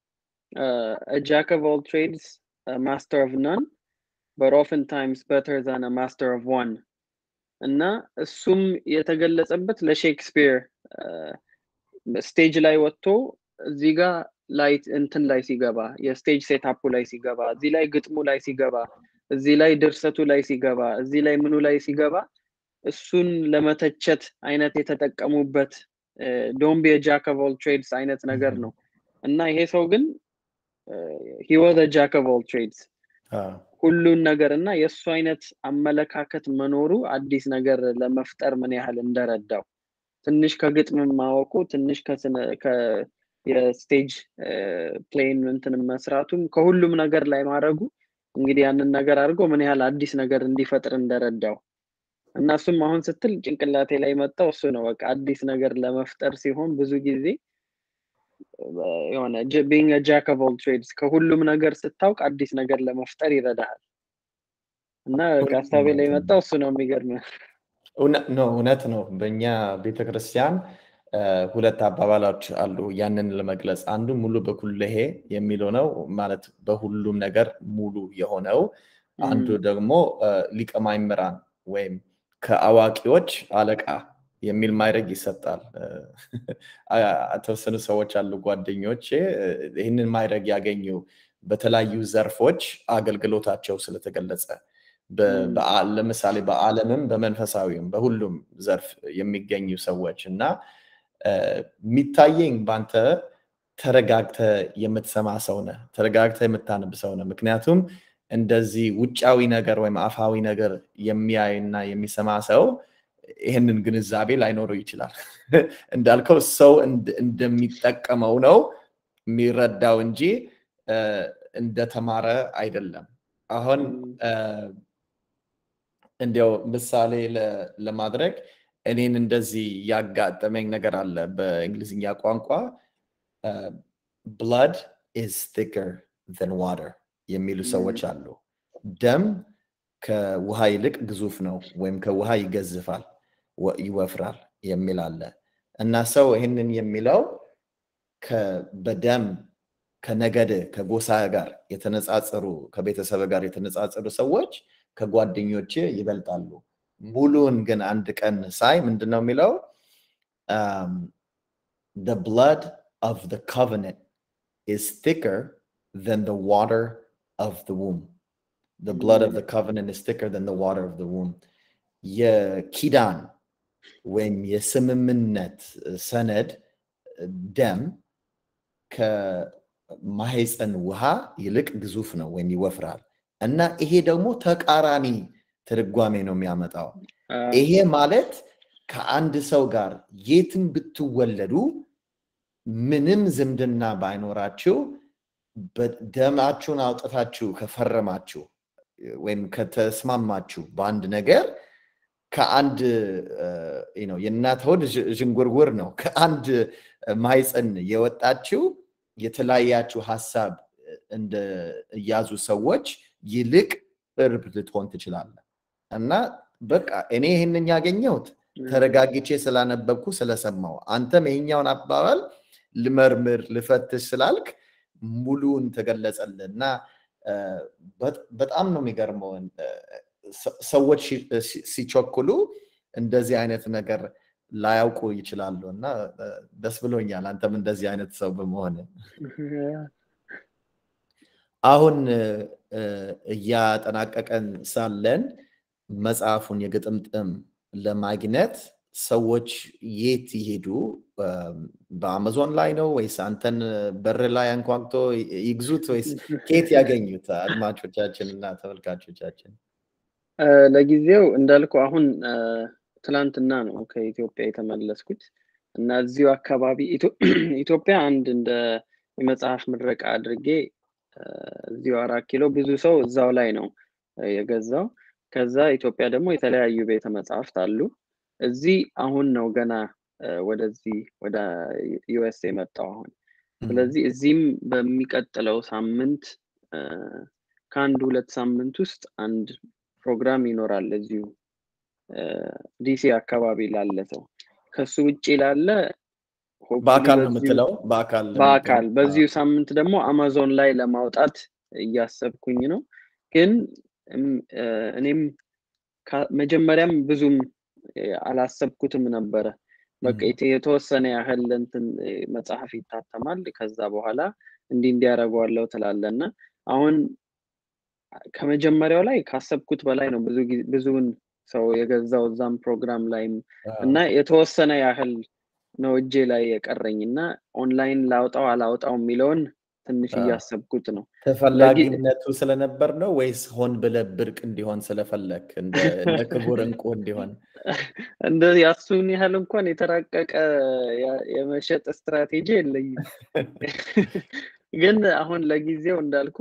ጃክ ኦፍ ኦል ትሬድስ ማስተር ኦፍ ናን but oftentimes better than a master of one እና እሱም የተገለጸበት ለሼክስፒር ስቴጅ ላይ ወጥቶ እዚህ ጋር ላይ እንትን ላይ ሲገባ የስቴጅ ሴታፑ ላይ ሲገባ እዚህ ላይ ግጥሙ ላይ ሲገባ እዚህ ላይ ድርሰቱ ላይ ሲገባ እዚህ ላይ ምኑ ላይ ሲገባ እሱን ለመተቸት አይነት የተጠቀሙበት ዶንቢ ጃክ ኦፍ ኦል ትሬድስ አይነት ነገር ነው እና ይሄ ሰው ግን ሂወዘ ጃክ ኦፍ ኦል ትሬድስ ሁሉን ነገር እና የእሱ አይነት አመለካከት መኖሩ አዲስ ነገር ለመፍጠር ምን ያህል እንደረዳው ትንሽ ከግጥም ማወቁ ትንሽ የስቴጅ ፕሌን እንትን መስራቱም ከሁሉም ነገር ላይ ማድረጉ እንግዲህ ያንን ነገር አድርጎ ምን ያህል አዲስ ነገር እንዲፈጥር እንደረዳው እና እሱም አሁን ስትል ጭንቅላቴ ላይ መጣው እሱ ነው በቃ አዲስ ነገር ለመፍጠር ሲሆን ብዙ ጊዜ የሆነ ቢንግ ጃክ ኦፍ ኦል ትሬድስ ከሁሉም ነገር ስታውቅ አዲስ ነገር ለመፍጠር ይረዳሃል እና ሀሳቤ ላይ መጣው እሱ ነው የሚገርም እውነት ነው በእኛ ቤተክርስቲያን ሁለት አባባሎች አሉ ያንን ለመግለጽ አንዱ ሙሉ በኩልሄ የሚለው ነው ማለት በሁሉም ነገር ሙሉ የሆነው አንዱ ደግሞ ሊቀ ማእምራን ወይም ከአዋቂዎች አለቃ የሚል ማይረግ ይሰጣል የተወሰኑ ሰዎች አሉ ጓደኞቼ ይህንን ማይረግ ያገኙ በተለያዩ ዘርፎች አገልግሎታቸው ስለተገለጸ ለምሳሌ በአለምም በመንፈሳዊም በሁሉም ዘርፍ የሚገኙ ሰዎች እና የሚታየኝ በአንተ ተረጋግተ የምትሰማ ሰው ነህ ተረጋግተ የምታነብ ሰው ነህ ምክንያቱም እንደዚህ ውጫዊ ነገር ወይም አፋዊ ነገር የሚያይና የሚሰማ ሰው ይህንን ግንዛቤ ላይኖረው ይችላል እንዳልከው ሰው እንደሚጠቀመው ነው የሚረዳው እንጂ እንደተማረ አይደለም አሁን እንዲያው ምሳሌ ለማድረግ እኔን እንደዚህ ያጋጠመኝ ነገር አለ በእንግሊዝኛ ቋንቋ ብላድ ኢዝ ቲከር ን ዋተር የሚሉ ሰዎች አሉ ደም ከውሃ ይልቅ ግዙፍ ነው ወይም ከውሃ ይገዝፋል ይወፍራል የሚል አለ እና ሰው ይህንን የሚለው በደም ከነገድ ከጎሳ ጋር የተነጻጸሩ ከቤተሰብ ጋር የተነጻጸሩ ሰዎች ከጓደኞች ይበልጣሉ። ሙሉን ግን አንድ ቀን ሳይ ምንድን ነው የሚለው the blood of the covenant is thicker than the water of the womb. The blood of the covenant is thicker than the water of the womb. የኪዳን ወይም የስምምነት ሰነድ ደም ከማህፀን ውሃ ይልቅ ግዙፍ ነው ወይም ይወፍራል እና ይሄ ደግሞ ተቃራኒ ትርጓሜ ነው የሚያመጣው። ይሄ ማለት ከአንድ ሰው ጋር የትም ብትወለዱ ምንም ዝምድና ባይኖራችሁ ደማችሁን አውጥታችሁ ከፈረማችሁ ወይም ከተስማማችሁ በአንድ ነገር ከአንድ የእናት ሆድ ዥንጉርጉር ነው። ከአንድ ማይፀን የወጣችው የተለያያችሁ ሀሳብ እንደ እያዙ ሰዎች ይልቅ ቅርብ ልትሆን ትችላለህ እና በቃ እኔ ይህንን ያገኘሁት ተረጋግቼ ስላነበብኩ ስለሰማው፣ አንተም ይሄኛውን አባባል ልመርምር ልፈትሽ ስላልክ ሙሉን ተገለጸልን እና በጣም ነው የሚገርመው። ሰዎች ሲቸኩሉ እንደዚህ አይነት ነገር ላያውቁ ይችላሉ እና ደስ ብሎኛል አንተም እንደዚህ አይነት ሰው በመሆን። አሁን እያጠናቀቀን ሳለን መጽሐፉን የግጥምጥም ለማግኘት ሰዎች የት ይሄዱ? በአማዞን ላይ ነው ወይስ አንተን በር ላይ አንኳኩቶ ይግዙት ወይስ ከየት ያገኙት? አድማጮቻችን እና ተመልካቾቻችን ለጊዜው እንዳልኩ አሁን ትላንትና ነው ከኢትዮጵያ የተመለስኩት እና እዚሁ አካባቢ ኢትዮጵያ አንድ እንደ የመጽሐፍ ምረቃ አድርጌ እዚሁ አራት ኪሎ ብዙ ሰው እዛው ላይ ነው የገዛው። ከዛ ኢትዮጵያ ደግሞ የተለያዩ ቤተ መጽሐፍት አሉ። እዚህ አሁን ነው ገና ወደዚህ ወደ ዩኤስ የመጣው አሁን። ስለዚህ እዚህም በሚቀጥለው ሳምንት ከአንድ ሁለት ሳምንት ውስጥ አንድ ፕሮግራም ይኖራል እዚሁ ዲሲ አካባቢ ላለ ሰው። ከሱ ውጭ ላለ በአካል ነው የምትለው? በአካል በአካል በዚሁ ሳምንት ደግሞ አማዞን ላይ ለማውጣት እያሰብኩኝ ነው። ግን እኔም መጀመሪያም ብዙም አላሰብኩትም ነበረ። በቃ የተወሰነ ያህል እንትን መጽሐፍ ይታተማል። ከዛ በኋላ እንዲህ እንዲያደርገዋለው ትላለ እና አሁን ከመጀመሪያው ላይ ካሰብኩት በላይ ነው ብዙ ብዙውን ሰው የገዛው እዛም ፕሮግራም ላይም እና የተወሰነ ያህል ነው እጄ ላይ የቀረኝ እና ኦንላይን ላውጣው አላውጣው የሚለውን ትንሽ እያሰብኩት ነው። ተፈላጊነቱ ስለነበር ነው ወይስ ሆን ብለህ ብርቅ እንዲሆን ስለፈለግ እንደ ክቡር እንቁ እንዲሆን? እንደ ያሱን ያህል እንኳን የተራቀቀ የመሸጥ ስትራቴጂ የለኝም። ግን አሁን ለጊዜው እንዳልኩ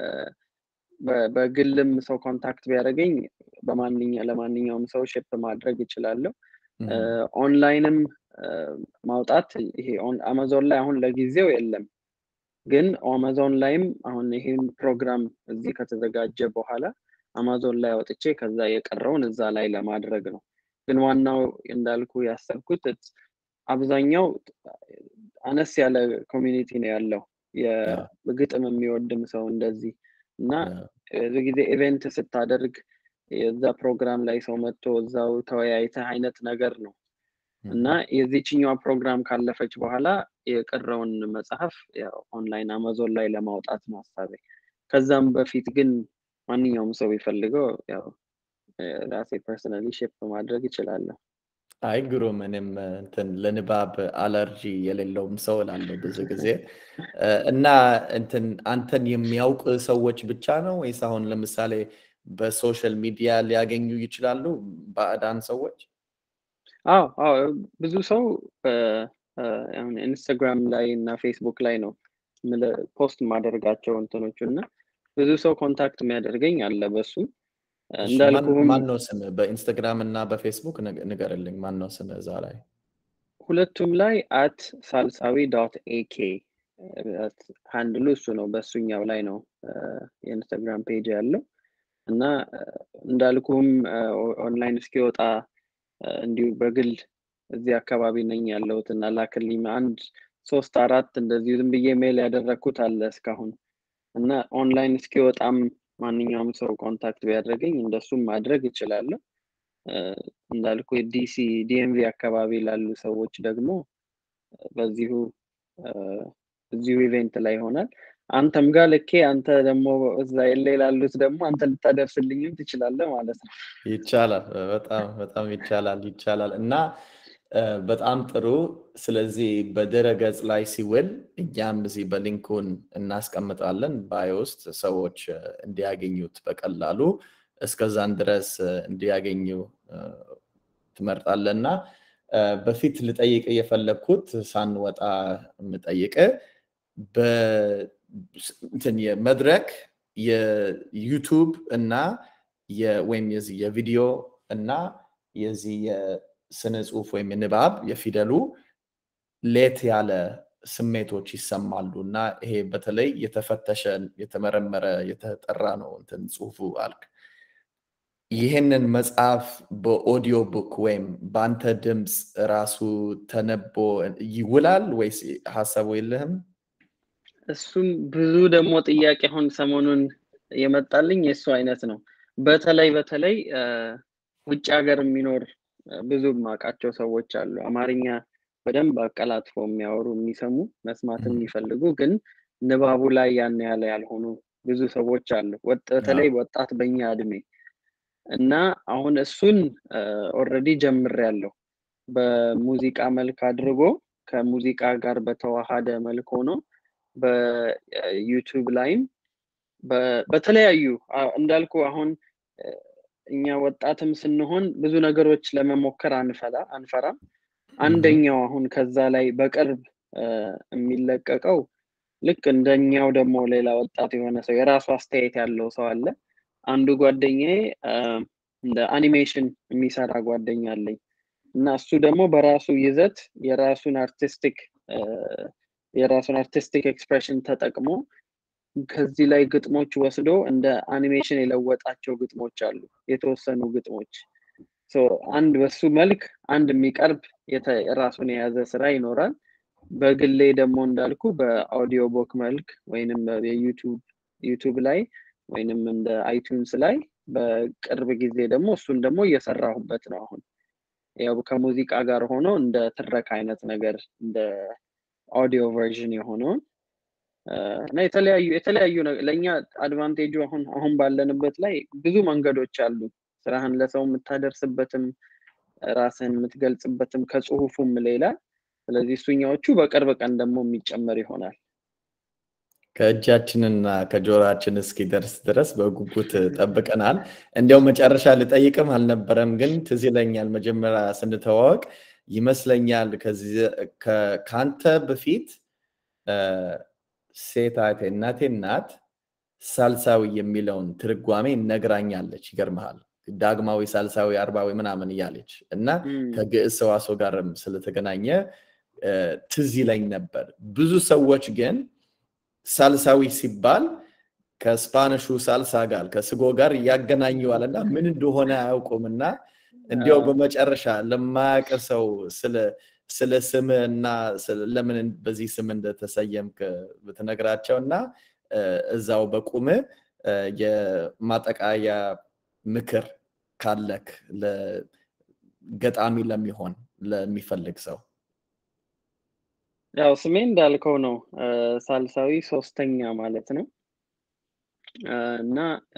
በግልም ሰው ኮንታክት ቢያደርገኝ ለማንኛውም ሰው ሽፕ ማድረግ እችላለሁ። ኦንላይንም ማውጣት ይሄ አማዞን ላይ አሁን ለጊዜው የለም። ግን አማዞን ላይም አሁን ይሄን ፕሮግራም እዚህ ከተዘጋጀ በኋላ አማዞን ላይ አውጥቼ ከዛ የቀረውን እዛ ላይ ለማድረግ ነው። ግን ዋናው እንዳልኩ ያሰብኩት አብዛኛው አነስ ያለ ኮሚኒቲ ነው ያለው የግጥም የሚወድም ሰው እንደዚህ እና ብዙ ጊዜ ኢቨንት ስታደርግ የዛ ፕሮግራም ላይ ሰው መጥቶ እዛው ተወያይተህ አይነት ነገር ነው እና የዚችኛዋ ፕሮግራም ካለፈች በኋላ የቀረውን መጽሐፍ ኦንላይን አማዞን ላይ ለማውጣት ነው ሀሳቤ። ከዛም በፊት ግን ማንኛውም ሰው ቢፈልገው ያው ራሴ ፐርሰናሊ ሼፕ ማድረግ ይችላለሁ። አይ ግሩም። እኔም እንትን ለንባብ አለርጂ የሌለውም ሰው እላለሁ ብዙ ጊዜ እና እንትን አንተን የሚያውቅ ሰዎች ብቻ ነው ወይስ አሁን ለምሳሌ በሶሻል ሚዲያ ሊያገኙ ይችላሉ ባዕዳን ሰዎች? አዎ አዎ ብዙ ሰው ኢንስታግራም ላይ እና ፌስቡክ ላይ ነው ፖስት ማደርጋቸው እንትኖቹ እና ብዙ ሰው ኮንታክት የሚያደርገኝ አለ በሱ እንዳልኩህም ማን ነው ስም በኢንስታግራም እና በፌስቡክ ንገርልኝ ማን ነው ስም እዛ ላይ ሁለቱም ላይ አት ሳልሳዊ ዶት ኤኬ ሃንድሉ እሱ ነው በእሱኛው ላይ ነው የኢንስታግራም ፔጅ ያለው እና እንዳልኩም ኦንላይን እስኪወጣ እንዲሁ በግል እዚህ አካባቢ ነኝ ያለሁት እና ላክልኝ አንድ ሶስት አራት እንደዚሁ ዝም ብዬ ሜል ያደረግኩት አለ እስካሁን እና ኦንላይን እስኪወጣም ማንኛውም ሰው ኮንታክት ቢያደርገኝ እንደሱም ማድረግ እችላለሁ። እንዳልኩ ዲሲ ዲኤምቪ አካባቢ ላሉ ሰዎች ደግሞ በዚሁ እዚሁ ኢቬንት ላይ ይሆናል። አንተም ጋር ልኬ አንተ ደግሞ እዛ ኤሌ ላሉት ደግሞ አንተ ልታደርስልኝም ትችላለህ ማለት ነው። ይቻላል። በጣም በጣም ይቻላል ይቻላል እና በጣም ጥሩ። ስለዚህ በድረ ገጽ ላይ ሲውል እኛም እዚህ በሊንኩን እናስቀምጣለን ባዮ ውስጥ ሰዎች እንዲያገኙት በቀላሉ እስከዛን ድረስ እንዲያገኙ ትመርጣለህ እና በፊት ልጠይቅ የፈለግኩት ሳንወጣ የምጠይቅ መድረክ የዩቱብ እና ወይም የዚህ የቪዲዮ እና የዚህ የስነ ጽሁፍ ወይም የንባብ የፊደሉ ሌት ያለ ስሜቶች ይሰማሉ እና ይሄ በተለይ የተፈተሸ የተመረመረ የተጠራ ነው እንትን ጽሁፉ አልክ። ይህንን መጽሐፍ በኦዲዮ ቡክ ወይም በአንተ ድምፅ ራሱ ተነቦ ይውላል ወይስ ሀሳቡ የለህም? እሱም ብዙ ደግሞ ጥያቄ አሁን ሰሞኑን የመጣልኝ የእሱ አይነት ነው። በተለይ በተለይ ውጭ ሀገር የሚኖር ብዙ የማውቃቸው ሰዎች አሉ። አማርኛ በደንብ አቀላጥፎ የሚያወሩ የሚሰሙ መስማት የሚፈልጉ ግን ንባቡ ላይ ያን ያለ ያልሆኑ ብዙ ሰዎች አሉ። በተለይ ወጣት በኛ እድሜ እና አሁን እሱን ኦልሬዲ ጀምሬያለሁ። በሙዚቃ መልክ አድርጎ ከሙዚቃ ጋር በተዋሃደ መልክ ሆኖ በዩቱብ ላይም በተለያዩ እንዳልኩ አሁን እኛ ወጣትም ስንሆን ብዙ ነገሮች ለመሞከር አንፈላ አንፈራም። አንደኛው አሁን ከዛ ላይ በቅርብ የሚለቀቀው ልክ እንደኛው ደግሞ ሌላ ወጣት የሆነ ሰው የራሱ አስተያየት ያለው ሰው አለ። አንዱ ጓደኛዬ እንደ አኒሜሽን የሚሰራ ጓደኛ አለኝ እና እሱ ደግሞ በራሱ ይዘት የራሱን አርቲስቲክ የራሱን አርቲስቲክ ኤክስፕሬሽን ተጠቅሞ ከዚህ ላይ ግጥሞች ወስዶ እንደ አኒሜሽን የለወጣቸው ግጥሞች አሉ። የተወሰኑ ግጥሞች አንድ በሱ መልክ አንድ የሚቀርብ ራሱን የያዘ ስራ ይኖራል። በግሌ ደግሞ እንዳልኩ በአውዲዮ ቦክ መልክ ወይንም ዩቱብ ላይ ወይንም እንደ አይቱንስ ላይ በቅርብ ጊዜ ደግሞ እሱን ደግሞ እየሰራሁበት ነው። አሁን ያው ከሙዚቃ ጋር ሆኖ እንደ ትረክ አይነት ነገር እንደ ኦዲዮ ቨርዥን የሆነውን እና የተለያዩ የተለያዩ ለእኛ አድቫንቴጁ አሁን አሁን ባለንበት ላይ ብዙ መንገዶች አሉ። ስራህን ለሰው የምታደርስበትም ራስህን የምትገልጽበትም ከጽሁፉም ሌላ። ስለዚህ እሱኛዎቹ በቅርብ ቀን ደግሞ የሚጨመር ይሆናል። ከእጃችንና ከጆሮችን እስኪደርስ ድረስ በጉጉት ጠብቀናል። እንዲያው መጨረሻ ልጠይቅም አልነበረም፣ ግን ትዝ ይለኛል መጀመሪያ ስንተዋወቅ ይመስለኛል ከአንተ በፊት ሴት እህቴ እናቴ እናት ሳልሳዊ የሚለውን ትርጓሜ ነግራኛለች። ይገርመሃል ዳግማዊ፣ ሳልሳዊ፣ አርባዊ ምናምን እያለች እና ከግዕዝ ሰዋስው ጋርም ስለተገናኘ ትዝ ይለኝ ነበር። ብዙ ሰዎች ግን ሳልሳዊ ሲባል ከስፓኒሹ ሳልሳ ጋር ከስጎ ጋር ያገናኘዋል እና ምን እንደሆነ አያውቁም እና እንዲያው በመጨረሻ ለማያውቅ ሰው ስለ ስም እና ለምን በዚህ ስም እንደተሰየምክ ብትነግራቸው እና እዛው በቁም የማጠቃያ ምክር ካለክ ገጣሚ ለሚሆን ለሚፈልግ ሰው ያው ስሜ እንዳልከው ነው። ሳልሳዊ ሶስተኛ ማለት ነው እና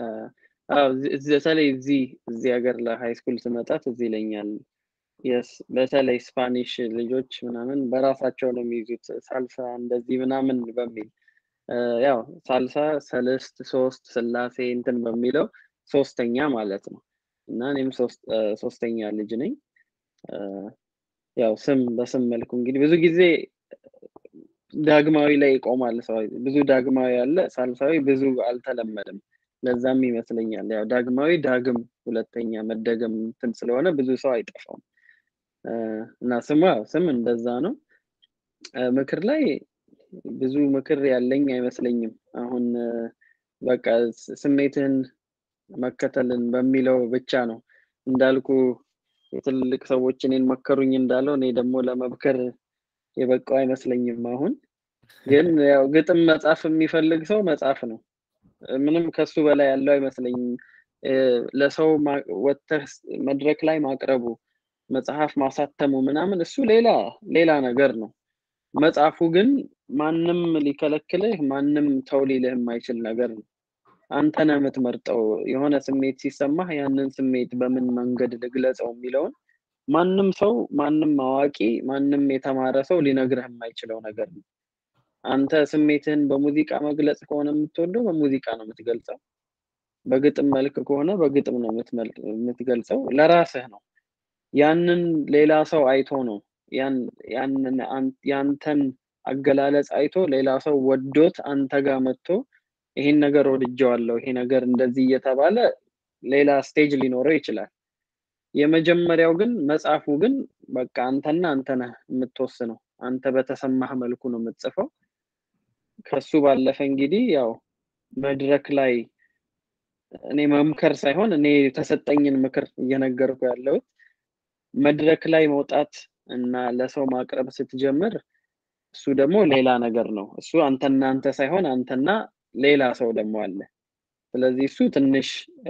በተለይ እዚህ እዚህ ሀገር ለሃይ ስኩል ስመጣ ትዝ ይለኛል። በተለይ ስፓኒሽ ልጆች ምናምን በራሳቸው ነው የሚይዙት ሳልሳ እንደዚህ ምናምን በሚል ያው ሳልሳ ሰለስት ሶስት ስላሴ እንትን በሚለው ሶስተኛ ማለት ነው እና እኔም ሶስተኛ ልጅ ነኝ። ያው ስም በስም መልኩ እንግዲህ ብዙ ጊዜ ዳግማዊ ላይ ይቆማል ሰው ብዙ ዳግማዊ አለ፣ ሳልሳዊ ብዙ አልተለመደም። ለዛም ይመስለኛል ያው ዳግማዊ ዳግም ሁለተኛ መደገም እንትን ስለሆነ ብዙ ሰው አይጠፋም እና ስሙ ያው ስም እንደዛ ነው። ምክር ላይ ብዙ ምክር ያለኝ አይመስለኝም። አሁን በቃ ስሜትህን መከተልን በሚለው ብቻ ነው እንዳልኩ የትልልቅ ሰዎች እኔን መከሩኝ እንዳለው እኔ ደግሞ ለመምከር የበቃው አይመስለኝም። አሁን ግን ያው ግጥም መጻፍ የሚፈልግ ሰው መጻፍ ነው። ምንም ከሱ በላይ ያለው አይመስለኝም። ለሰው ወጥተህ መድረክ ላይ ማቅረቡ መጽሐፍ ማሳተሙ ምናምን እሱ ሌላ ሌላ ነገር ነው። መጽሐፉ ግን ማንም ሊከለክልህ ማንም ተው ሊልህ የማይችል ነገር ነው። አንተ ነህ የምትመርጠው። የሆነ ስሜት ሲሰማህ ያንን ስሜት በምን መንገድ ልግለጸው የሚለውን ማንም ሰው ማንም አዋቂ ማንም የተማረ ሰው ሊነግርህ የማይችለው ነገር ነው። አንተ ስሜትህን በሙዚቃ መግለጽ ከሆነ የምትወደው በሙዚቃ ነው የምትገልጸው። በግጥም መልክ ከሆነ በግጥም ነው የምትገልጸው። ለራስህ ነው። ያንን ሌላ ሰው አይቶ ነው ያንን ያንተን አገላለጽ አይቶ ሌላ ሰው ወዶት አንተ ጋር መጥቶ ይሄን ነገር ወድጀዋለሁ፣ ይሄ ነገር እንደዚህ እየተባለ ሌላ ስቴጅ ሊኖረው ይችላል። የመጀመሪያው ግን መጽሐፉ ግን በቃ አንተና አንተ ነህ የምትወስነው። አንተ በተሰማህ መልኩ ነው የምትጽፈው። ከሱ ባለፈ እንግዲህ ያው መድረክ ላይ እኔ መምከር ሳይሆን እኔ የተሰጠኝን ምክር እየነገርኩ ያለሁት መድረክ ላይ መውጣት እና ለሰው ማቅረብ ስትጀምር እሱ ደግሞ ሌላ ነገር ነው። እሱ አንተና አንተ ሳይሆን አንተና ሌላ ሰው ደግሞ አለ። ስለዚህ እሱ ትንሽ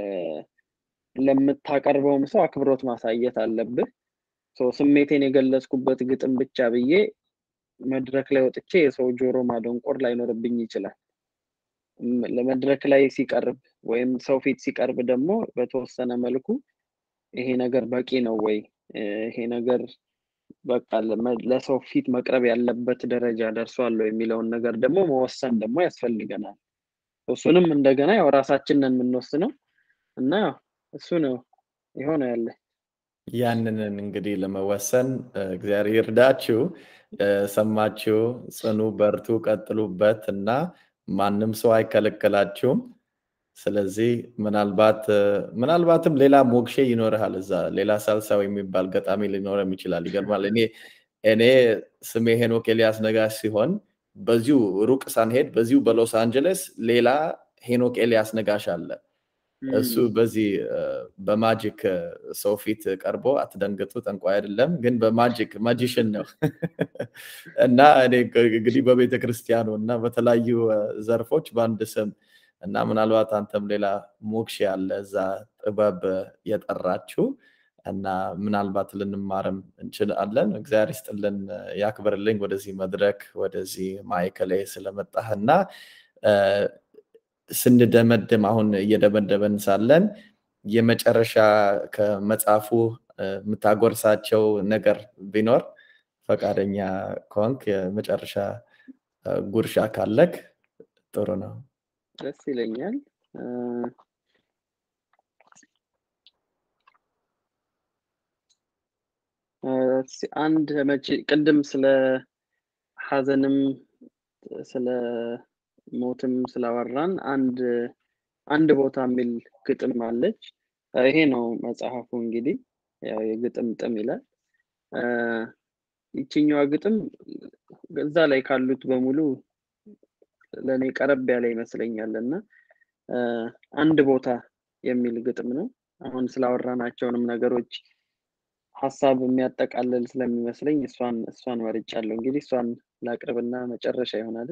ለምታቀርበውም ሰው አክብሮት ማሳየት አለብህ። ስሜቴን የገለጽኩበት ግጥም ብቻ ብዬ መድረክ ላይ ወጥቼ የሰው ጆሮ ማደንቆር ላይኖርብኝ ይችላል። ለመድረክ ላይ ሲቀርብ ወይም ሰው ፊት ሲቀርብ ደግሞ በተወሰነ መልኩ ይሄ ነገር በቂ ነው ወይ ይሄ ነገር በቃ ለሰው ፊት መቅረብ ያለበት ደረጃ ደርሷል የሚለውን ነገር ደግሞ መወሰን ደግሞ ያስፈልገናል። እሱንም እንደገና ያው ራሳችንን የምንወስነው እና እሱ ነው የሆነ ያለ ያንን እንግዲህ ለመወሰን እግዚአብሔር ይርዳችሁ። ሰማችሁ፣ ጽኑ፣ በርቱ፣ ቀጥሉበት እና ማንም ሰው አይከለከላችሁም። ስለዚህ ምናልባት ምናልባትም ሌላ ሞክሼ ይኖርሃል እዛ ሌላ ሳልሳው የሚባል ገጣሚ ሊኖረም ይችላል። ይገርማል። እኔ እኔ ስሜ ሄኖክ ኤልያስ ነጋሽ ሲሆን በዚሁ ሩቅ ሳንሄድ በዚሁ በሎስ አንጀለስ ሌላ ሄኖክ ኤልያስ ነጋሽ አለ። እሱ በዚህ በማጂክ ሰው ፊት ቀርቦ አትደንግጡ፣ ጠንቋይ አይደለም፣ ግን በማጂክ ማጂሽን ነው እና እኔ እንግዲህ በቤተ ክርስቲያኑ እና በተለያዩ ዘርፎች በአንድ ስም እና ምናልባት አንተም ሌላ ሞክሼ ያለ እዛ ጥበብ የጠራችሁ እና ምናልባት ልንማርም እንችላለን። እግዚአብሔር ይስጥልን፣ ያክብርልኝ ወደዚህ መድረክ ወደዚህ ማዕከል ስለመጣህና ስንደመድም አሁን እየደመደበን ሳለን የመጨረሻ ከመጽሐፉ የምታጎርሳቸው ነገር ቢኖር ፈቃደኛ ከሆንክ የመጨረሻ ጉርሻ ካለክ ጥሩ ነው። ደስ ይለኛል። አንድ መቼ ቅድም ስለ ሀዘንም ስለ ሞትም ስላወራን አንድ አንድ ቦታ የሚል ግጥም አለች። ይሄ ነው መጽሐፉ እንግዲህ ያው የግጥም ጥም ይላል። ይችኛዋ ግጥም እዛ ላይ ካሉት በሙሉ ለእኔ ቀረብ ያለ ይመስለኛል እና አንድ ቦታ የሚል ግጥም ነው። አሁን ስላወራናቸውንም ነገሮች ሀሳብ የሚያጠቃልል ስለሚመስለኝ እሷን እሷን መርጫለሁ። እንግዲህ እሷን ላቅርብና መጨረሻ ይሆናል።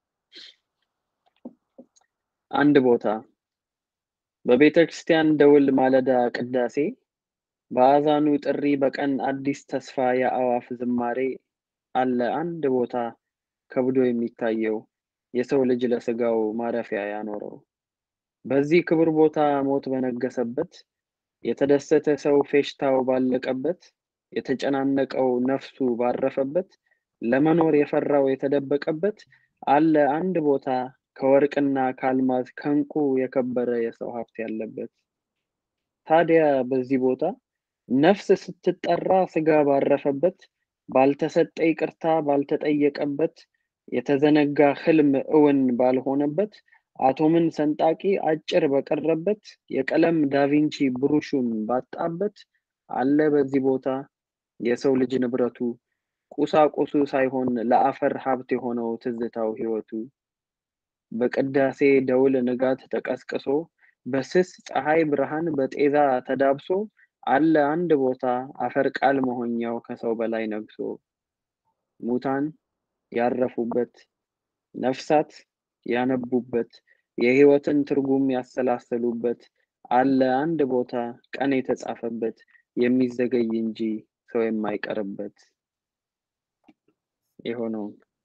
አንድ ቦታ በቤተ ክርስቲያን ደውል ማለዳ ቅዳሴ በአዛኑ ጥሪ በቀን አዲስ ተስፋ የአዋፍ ዝማሬ አለ አንድ ቦታ ከብዶ የሚታየው የሰው ልጅ ለስጋው ማረፊያ ያኖረው በዚህ ክቡር ቦታ ሞት በነገሰበት የተደሰተ ሰው ፌሽታው ባለቀበት የተጨናነቀው ነፍሱ ባረፈበት ለመኖር የፈራው የተደበቀበት አለ አንድ ቦታ ከወርቅና ከአልማዝ ከእንቁ የከበረ የሰው ሀብት ያለበት። ታዲያ በዚህ ቦታ ነፍስ ስትጠራ ስጋ ባረፈበት፣ ባልተሰጠ ይቅርታ ባልተጠየቀበት፣ የተዘነጋ ህልም እውን ባልሆነበት፣ አቶምን ሰንጣቂ አጭር በቀረበት፣ የቀለም ዳቪንቺ ብሩሹን ባጣበት፣ አለ በዚህ ቦታ የሰው ልጅ ንብረቱ ቁሳቁሱ ሳይሆን ለአፈር ሀብት የሆነው ትዝታው ህይወቱ በቅዳሴ ደውል ንጋት ተቀስቅሶ በስስ ፀሐይ ብርሃን በጤዛ ተዳብሶ አለ አንድ ቦታ አፈር ቃል መሆኛው ከሰው በላይ ነግሶ ሙታን ያረፉበት፣ ነፍሳት ያነቡበት፣ የህይወትን ትርጉም ያሰላሰሉበት አለ አንድ ቦታ ቀን የተጻፈበት የሚዘገይ እንጂ ሰው የማይቀርበት የሆነውን